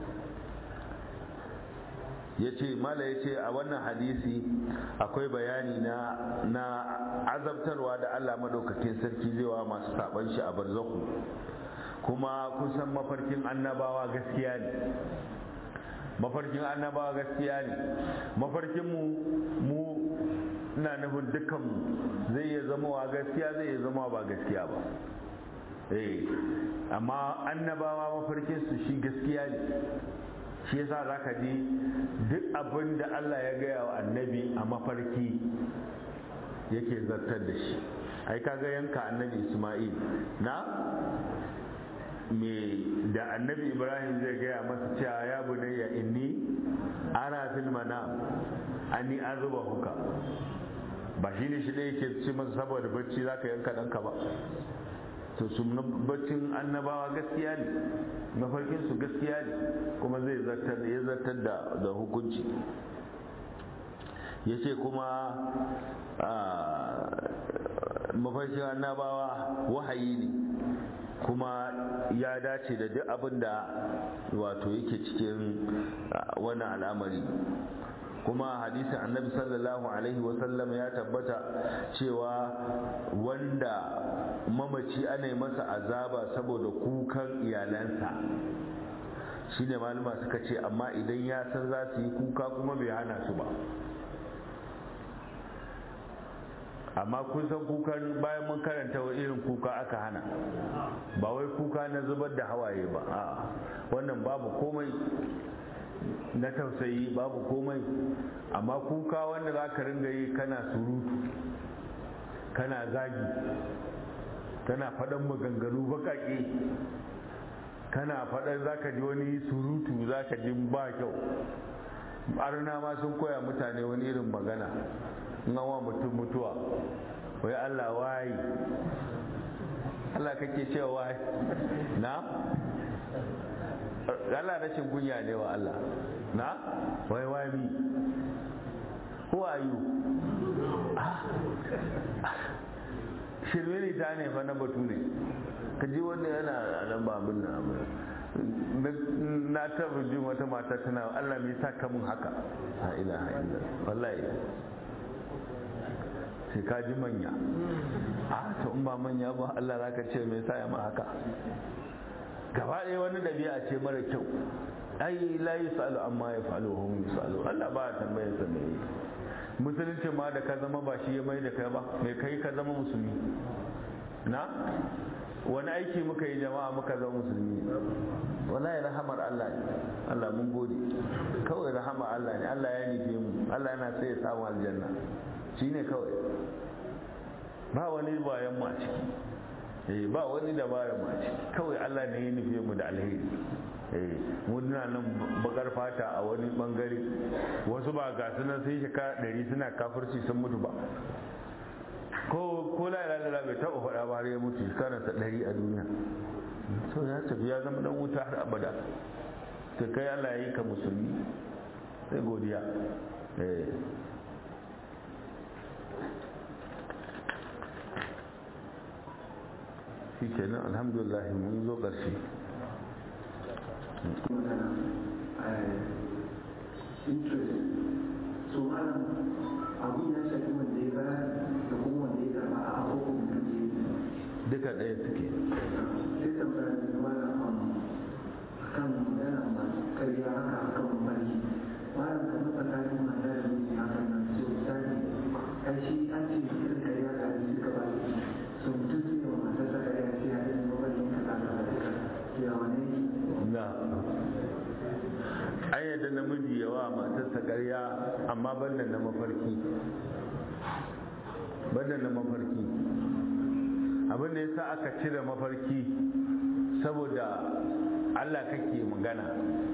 ya ce mala ya ce a wannan hadisi akwai bayani na na azabtarwa da Allah madaukakin sarki zai wa masu saban shi a barzaku kuma kusan mafarkin annabawa gaskiya ne mafarkin annabawa gaskiya ne mafarkin mu mu na nufin dukkan mu zai iya zama wa gaskiya zai iya zama ba gaskiya ba eh amma annabawa mafarkin su shi gaskiya ne shi yasa zaka ji duk abin da Allah ya gaya wa annabi a mafarki yake zartar da shi ai kaga yanka annabi Isma'il na me da annabi ibrahim zai gaya masa cewa ya bunayya inni ana fil manam ani azuba huka ba shi ne shi da yake ce masa saboda bacci zaka yanka danka ba to su baccin annabawa gaskiya ne mafarkin su gaskiya ne kuma zai zartar ya zartar da da hukunci yace kuma mafarkin annabawa wahayi ne kuma ya dace da duk abin da wato yake cikin wannan al'amari kuma hadisin annabi sallallahu alaihi wasallam ya tabbata cewa wanda mamaci ana yi masa azaba saboda kukan iyalansa shine malama suka ce amma idan ya san za su yi kuka kuma bai hana su ba amma kun san kukan bayan mun karanta wa irin kuka aka hana ba wai kuka na zubar da hawaye ba a wannan babu komai na tausayi babu komai amma kuka wanda za ka ringa yi kana surutu kana zagi kana faɗan maganganu baƙaƙe kana faɗan za ka ji wani surutu za ka ji ba kyau arna ma sun koya mutane wani irin magana wa mutum mutuwa wai Allah wayi Allah kake cewa wayi na Allah rashin kunya ne wa Allah na wai wami who are you shirme ne ta ne fa na batu ne ka ji wanda yana nan ba abin nan abin na taɓa jin wata mata tana Allah me sa ka mun haka la ilaha illallah wallahi sai ka ji manya a to in ba manya ba Allah za ka ce me sa ya ma haka gaba ɗaya wani ɗabi'a ce mara kyau ai la yusalu amma ya fa'alu hum yusalu Allah ba ya tambayar sa me musulunci ma da ka zama ba shi ya mai da kai ba me kai ka zama musulmi na wani aiki muka yi jama'a muka zama musulmi wallahi rahamar Allah ne Allah mun gode kawai rahamar Allah ne Allah ya nufe mu Allah yana sai ya samu aljanna shine kawai ba wani bayan mu a ciki eh ba wani dabarar mu a ciki kawai Allah ne ya nufe mu da alheri eh muna nan bakar fata a wani bangare wasu ba ga sunan sun shekara ɗari suna kafirci sun mutu ba ko ko la ilaha illallah bai taɓa faɗa ba har ya mutu shekararsa ɗari a duniya so ya tafi ya zama dan wuta har abada to kai Allah ya yi ka musulmi sai godiya eh shi kenan alhamdulillah mun zo ƙarshe interest so malam abin ya shafi wanda ya bayar da kuma wanda ya karba a abubuwan da ke duka ɗaya suke sai tambaya da malam kan magana masu karya haka akan mafarki malam kamar tsakanin mata da miji hakan nan so misali ai shi an ce irin kariya ga hadisi suka ba so mutum sai wa matar sa kariya sai ya yi mafarkin ka ta ka duka ya wane na an yadda namiji yawa matarsa ƙarya amma banda na mafarki banda na mafarki abin da ya sa aka cire mafarki saboda allah kake magana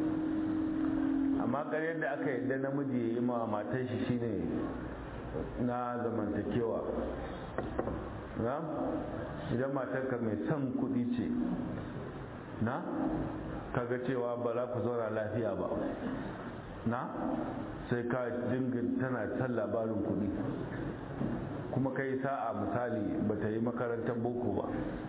amma ƙaryar da aka yadda namiji ya yi ma matar shi shine na zamantakewa na idan matarka mai son kuɗi ce na kaga cewa ba za ku zauna lafiya ba na sai ka jingin tana son labarin kuɗi kuma kai sa'a misali ba ta yi makarantar boko ba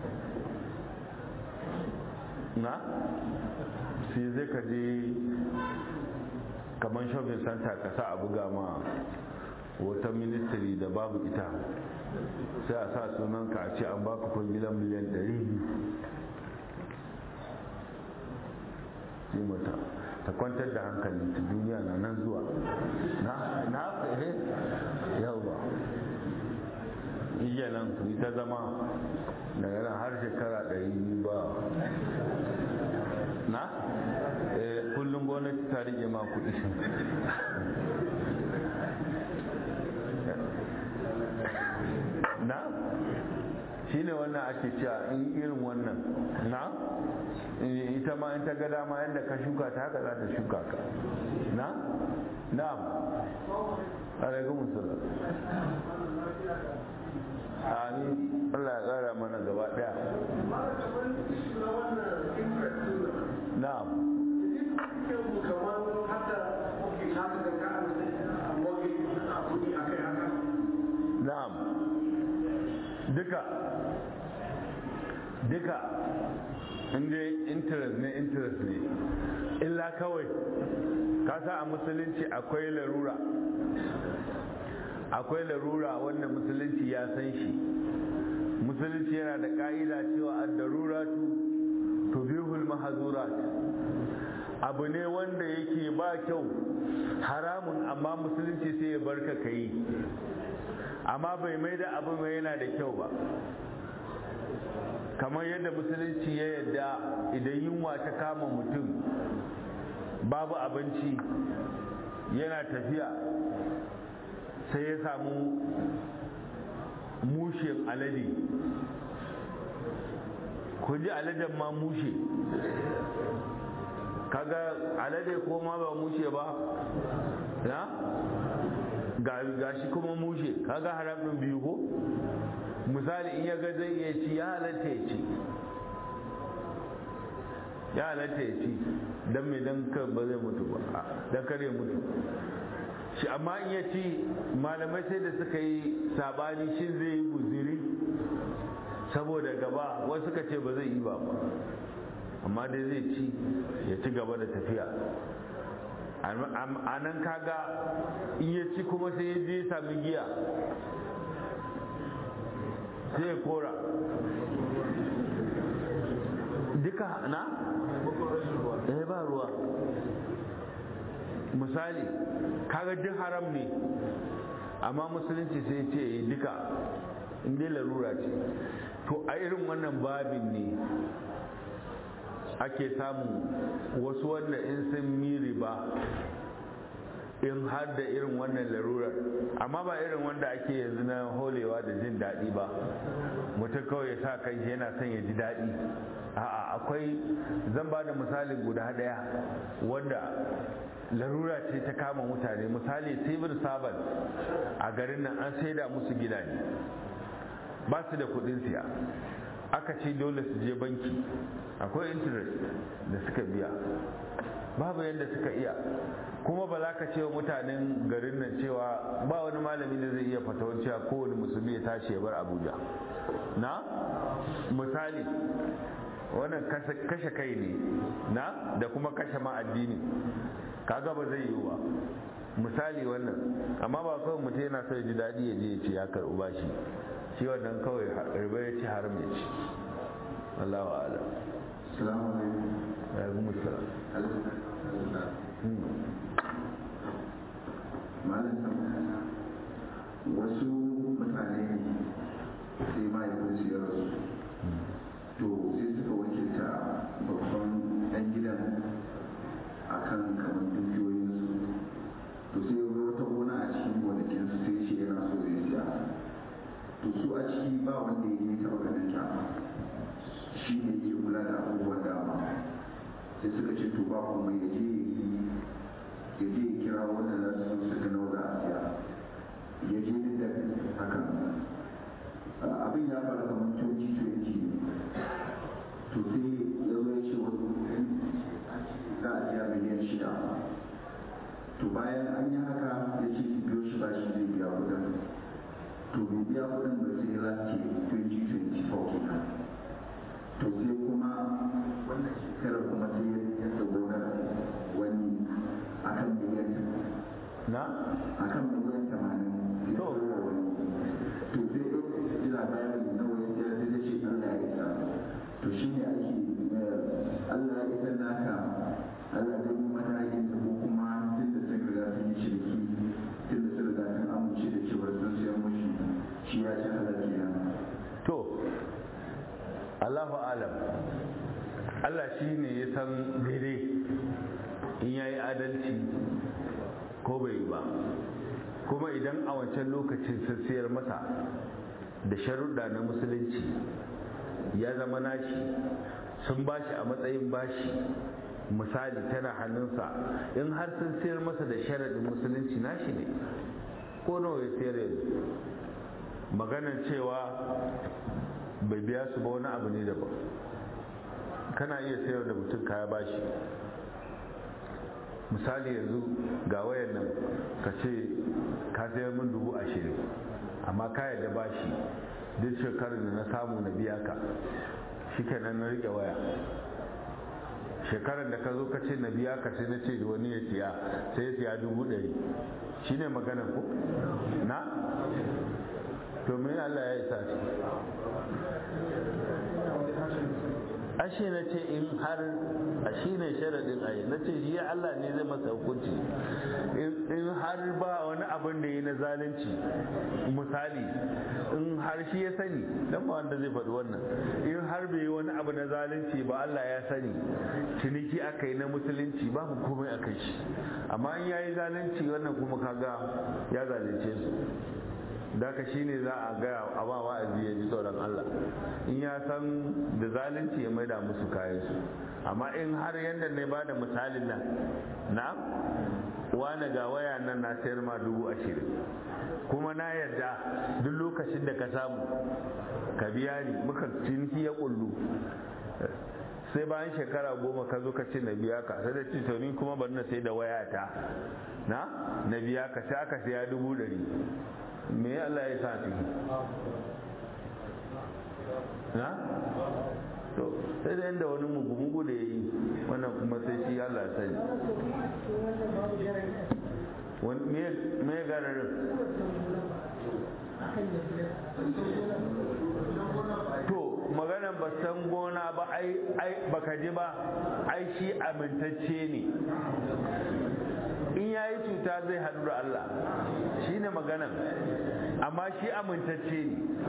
na sai zai ka je kamar shopping center ka sa a buga ma wata ministry da babu ita sai a sa sunanka a ce an baka kwangilan miliyan 200 sai mata ta kwantar da hankali ta duniya na nan zuwa na na eh yau ba iya nan ku ta zama daga nan har shekara ɗari ba na eh kullum gwamnati ta rike ma kuɗi na shine wannan ake cewa in irin wannan na ita ma in ta ga dama yadda ka shuka ta haka za ta shuka ka na na'am alaikum musallam amin Allah ya kara mana gaba daya na'am na'am duka duka inda interest ne interest ne illa kawai kasa a musulunci akwai larura akwai larura wanda musulunci ya san shi musulunci yana da ka'ida cewa ad-daruratu tubihul mahzurat abu ne wanda yake ba kyau haramun amma musulunci sai ya barka kai amma bai mai da abu mai yana da kyau ba kamar yadda musulunci ya yadda idan yunwa ta kama mutum babu abinci yana tafiya sai ya samu mushen alade ku ji aladen ma mushe kaga alade ko ma ba mushe ba ya ga shi kuma mushe kaga haramin biyu ko misali in ya ga zai iya ci ya halatta ya ci ya halatta ya ci don mai don ba zai mutu ba don kare mutu shi amma in ya ci malamai sai da suka yi sabani shin zai yi guziri saboda gaba wasu suka ce ba zai yi ba amma dai zai ci ya ci gaba da tafiya a nan kaga in ya ci kuma sai ya je sami giya sai ya kora duka na? eh ba ruwa misali kaga duk haram ne amma musulunci sai ce yi duka inda larura ce to a irin wannan babin ne ake samun wasu wanda in sun miri ba in har da irin wannan larurar amma ba irin wanda ake yanzu na holewa da jin daɗi ba mutum kawai ya sa kai yana son ya ji daɗi a'a akwai zan ba da misali guda ɗaya wanda larura ce ta kama mutane misali civil servant a garin nan an saida musu gidaje ba su da kuɗin siya aka ce dole su je banki akwai interest da suka biya babu yadda suka iya kuma ba za ka ce wa mutanen garin nan cewa ba wani malami da zai iya fatawar cewa kowane musulmi ya tashi ya bar abuja na misali wannan kashe kai ne na da kuma kashe ma addini kaga ba zai yiwu ba misali wannan amma ba kawai mutum yana so ya ji daɗi ya je ya ce ya karɓi bashi shi wannan kawai riba ya ci haram ya ci Allah wa ala Assalamu alaikum. ya yi salam Allah malam wasu mutane ne sai mahaifinsu ya rasu to sai suka wakilta babban ɗan gidan akan kamar dukiyoyinsu to sai ya wata gona a cikin gonakinsu sai shi yana so zai siya to su a ciki ba wanda ya yi taɓa ganin ta shi ne ke kula da abubuwan dama sai suka ce to ba kuma ya je ya je ya kira wanda za su su ga nawa za a siya ya je duk da hakan abin ya faru kamar 2020 to sai ya zo ya ce wani za a siya miliyan shida to bayan an yi haka ya ce su biyo shi ba shi zai biya kudin to bai biya kudin ba sai last year 2024 kenan to sai kuma wannan shekarar kuma sai ya yadda gonar wani akan miliyan na akan miliyan tamanin ya To. zo wa wani to sai ya ji labarin nawa ya siya sai ya ce Allah ya isa to shi ne ake eh, Allah ya isa naka Allah zai yi matakin da ko kuma tun da sun riga sun yi shirki tun da sun riga sun amince da cewa sun siyan mushi shi ya ci Allah kenan to Allahu alam Allah shi ne ya san daidai in ya yi adalci ko bai yi ba kuma idan a wancan lokacin sun siyar masa da sharuɗa na musulunci ya zama nashi sun bashi a matsayin bashi misali tana hannunsa in har sun siyar masa da sharaɗin musulunci nashi ne ko nawa ya siyar yanzu maganar cewa bai biya su ba wani abu ne daban kana iya sayar da mutum kaya bashi misali yanzu ga wayan nan ka ce ka sayar min dubu ashirin amma ka yarda bashi duk shekarar da na samu na biya ka shi kenan na rike waya shekarar da ka zo ka ce na biya ka sai na ce wani ya siya sai ya siya dubu ɗari shi ne magana ko na to me Allah ya isa shi ashe na ce in har a shi ne sharadin ayi na ce shi Allah ne zai masa hukunci in har ba wani abin da yi na zalunci misali in har shi ya sani dan ba wanda zai faɗi wannan in har bai yi wani abu na zalunci ba Allah ya sani ciniki aka yi na musulunci babu komai a kai shi amma in yayi zalunci wannan kuma kaga ya zalunce su daka shi ne za a gaya a ba wa'azi ya ji tsoron Allah in ya san da zalunci ya maida musu kayansu amma in har yadda ne ba da misalin nan na wane ga waya nan na sayar ma dubu ashirin kuma na yarda duk lokacin da ka samu ka biya ni muka ciniki ya kullu sai bayan shekara goma ka zo ka ce na biya ka sai da ci to ni kuma bari na sai da wayata na na biya ka sai aka siya dubu ɗari me Allah ya sa ciki na to sai da inda wani mugu-mugu da ya yi wannan kuma sai shi Allah ya sani me ya gararin to maganan ba san gona ba ai baka ji ba ai shi amintacce ne in ya yi cuta zai haɗu da Allah shi ne maganan amma shi amintacce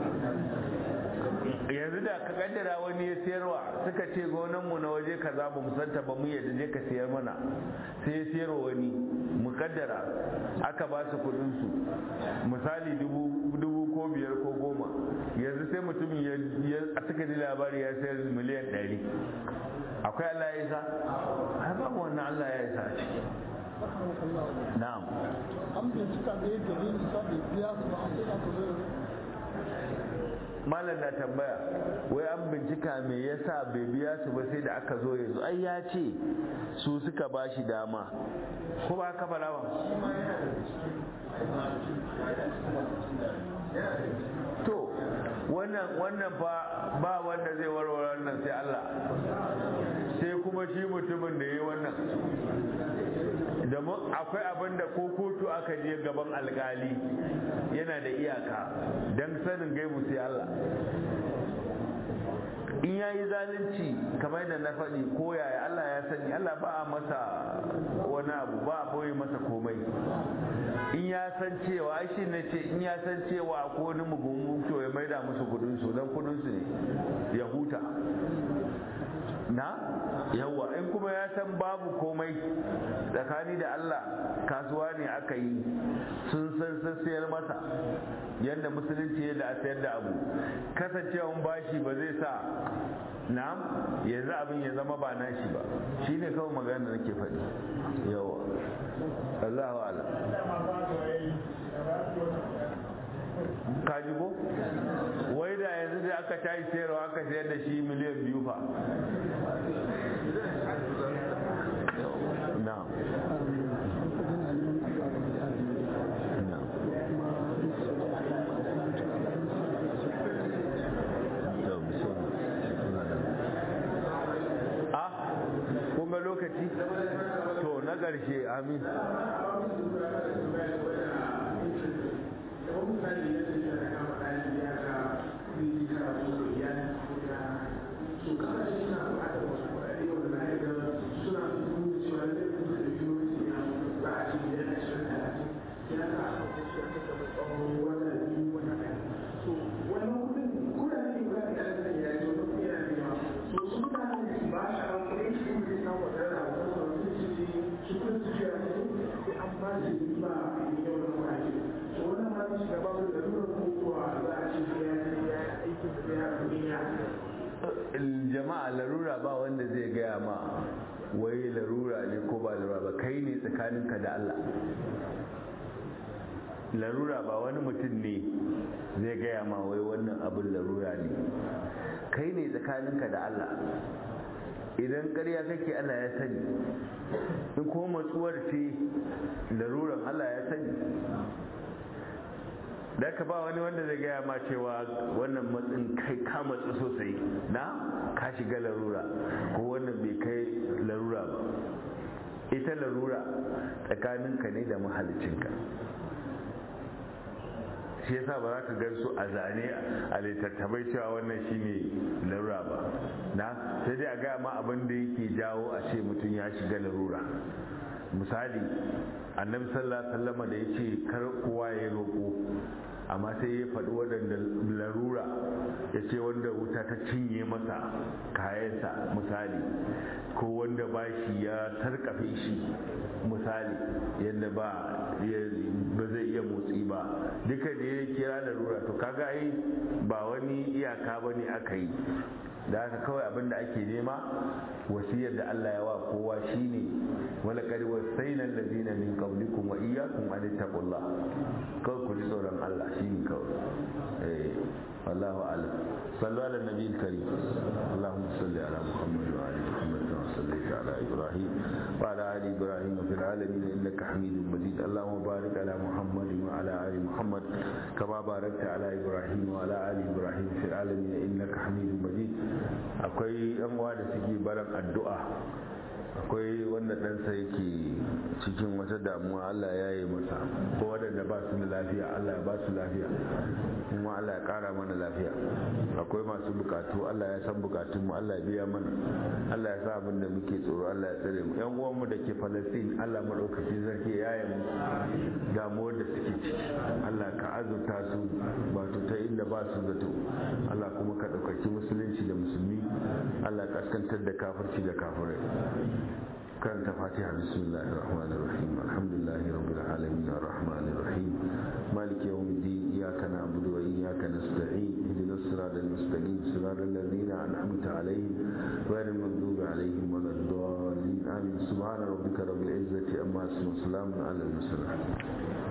ne yanzu da ka kaddara wani ya sayarwa suka ce gonanmu na waje kaza ba mu santa ba mu yadda je ka sayar mana sai ya sayarwa wani mu kaddara aka ba su kudin su misali dubu ko biyar ko goma yanzu sai mutumin ya a suka ji labari ya sayar miliyan ɗari akwai Allah ya isa ai babu wannan Allah ya isa a ciki na'am an bincika da yadda ne nisa bai biya su ba sai aka zo malam na tambaya wai an bincika me yasa bai biya su ba sai da aka zo yanzu ai ya ce su suka ba shi dama ko ba ka fara ba to wannan wannan fa ba wanda zai warware wannan sai Allah sai kuma shi mutumin da ya yi wannan da akwai abin da ko kotu aka je gaban alkali yana da iyaka don sanin gaibu sai Allah in ya yi zalunci kamar da na faɗi ko yaya Allah ya sani Allah ba a masa wani abu ba a boye masa komai in ya san cewa ai shi ne ce in ya san cewa ko wani mugun to ya maida musu kudin su dan kudin su ne ya huta na yawa in kuma ya san babu komai tsakani da Allah kasuwa ne aka yi sun san sun sayar masa yadda musulunci yadda a sayar da abu kasancewan bashi ba zai sa na yanzu abin ya zama ba nashi ba shi ne kawai magana da nake faɗi yawa Allah wa ala kaji ko wai da yanzu da aka tayi sayarwa aka sayar da shi miliyan biyu fa na kun ga lokaci to na ƙarshe amin jama'a larura ba wanda zai gaya ma wai larura ne ko ba larura ba kai ne tsakaninka da Allah larura ba wani mutum ne zai gaya ma wai wannan abin larura ne kai ne tsakaninka da Allah idan ƙarya kake Allah ya sani in ko matsuwar ce laruran Allah ya sani da ka ba wani wanda zai gaya ma cewa wannan matsin kai ka matsu sosai na ka shiga larura ko wannan bai kai larura ba ita larura tsakaninka ne da mahalicinka shi yasa ba za ka gan su a zane a littattafai cewa wannan shine larura ba na sai dai a gaya ma abin da yake jawo a ce mutum ya shiga larura misali annabi sallallahu alaihi wasallam da yace kar kowa ya roƙo amma sai ya faɗi waɗanda larura ya ce wanda wuta ta cinye masa kayansa misali ko wanda bashi ya sarkafe shi misali yadda ba ba zai iya motsi ba duka da ya kira larura to kaga ai ba wani iyaka ba ne aka yi da haka kawai abin da ake nema wasiyar da Allah ya wa kowa shine wala qad wasayna allazina min qablikum wa iyyakum an taqullah kawai ku ji tsoron Allah shine kawai eh wallahu a'lam sallu ala nabiyil karim اللهم صل على محمد وعلى محمد كما صليت على ابراهيم وعلى ال ابراهيم في العالمين انك حميد مجيد اللهم بارك على محمد وعلى ال محمد كما باركت على ابراهيم وعلى ال ابراهيم في العالمين انك حميد مجيد akwai yan uwa da suke baran addu'a akwai wanda ɗansa yake cikin wata damuwa Allah ya yi masa ko waɗanda ba su da lafiya Allah ya ba su lafiya kuma Allah ya ƙara mana lafiya akwai masu bukatu Allah ya san bukatun mu Allah ya biya mana Allah ya sa abin da muke tsoro Allah ya tsare mu yan uwanmu da ke Palestine Allah madaukakin sarki ya yi musu damuwar da suke ciki Allah ka azurta su wato ta inda ba su zato Allah kuma ka ɗaukaki musulunci da musulmi Allah kaskantar da kafirci da kafirai كانت فاتحة بسم الله الرحمن الرحيم الحمد لله رب العالمين الرحمن الرحيم مالك يوم الدين إياك نعبد وإياك نستعين اهدنا الصراط المستقيم صراط الذين أنعمت عليهم غير المغضوب عليهم ولا الضالين آمين سبحان ربك رب العزة أما اسم وسلام على المرسلين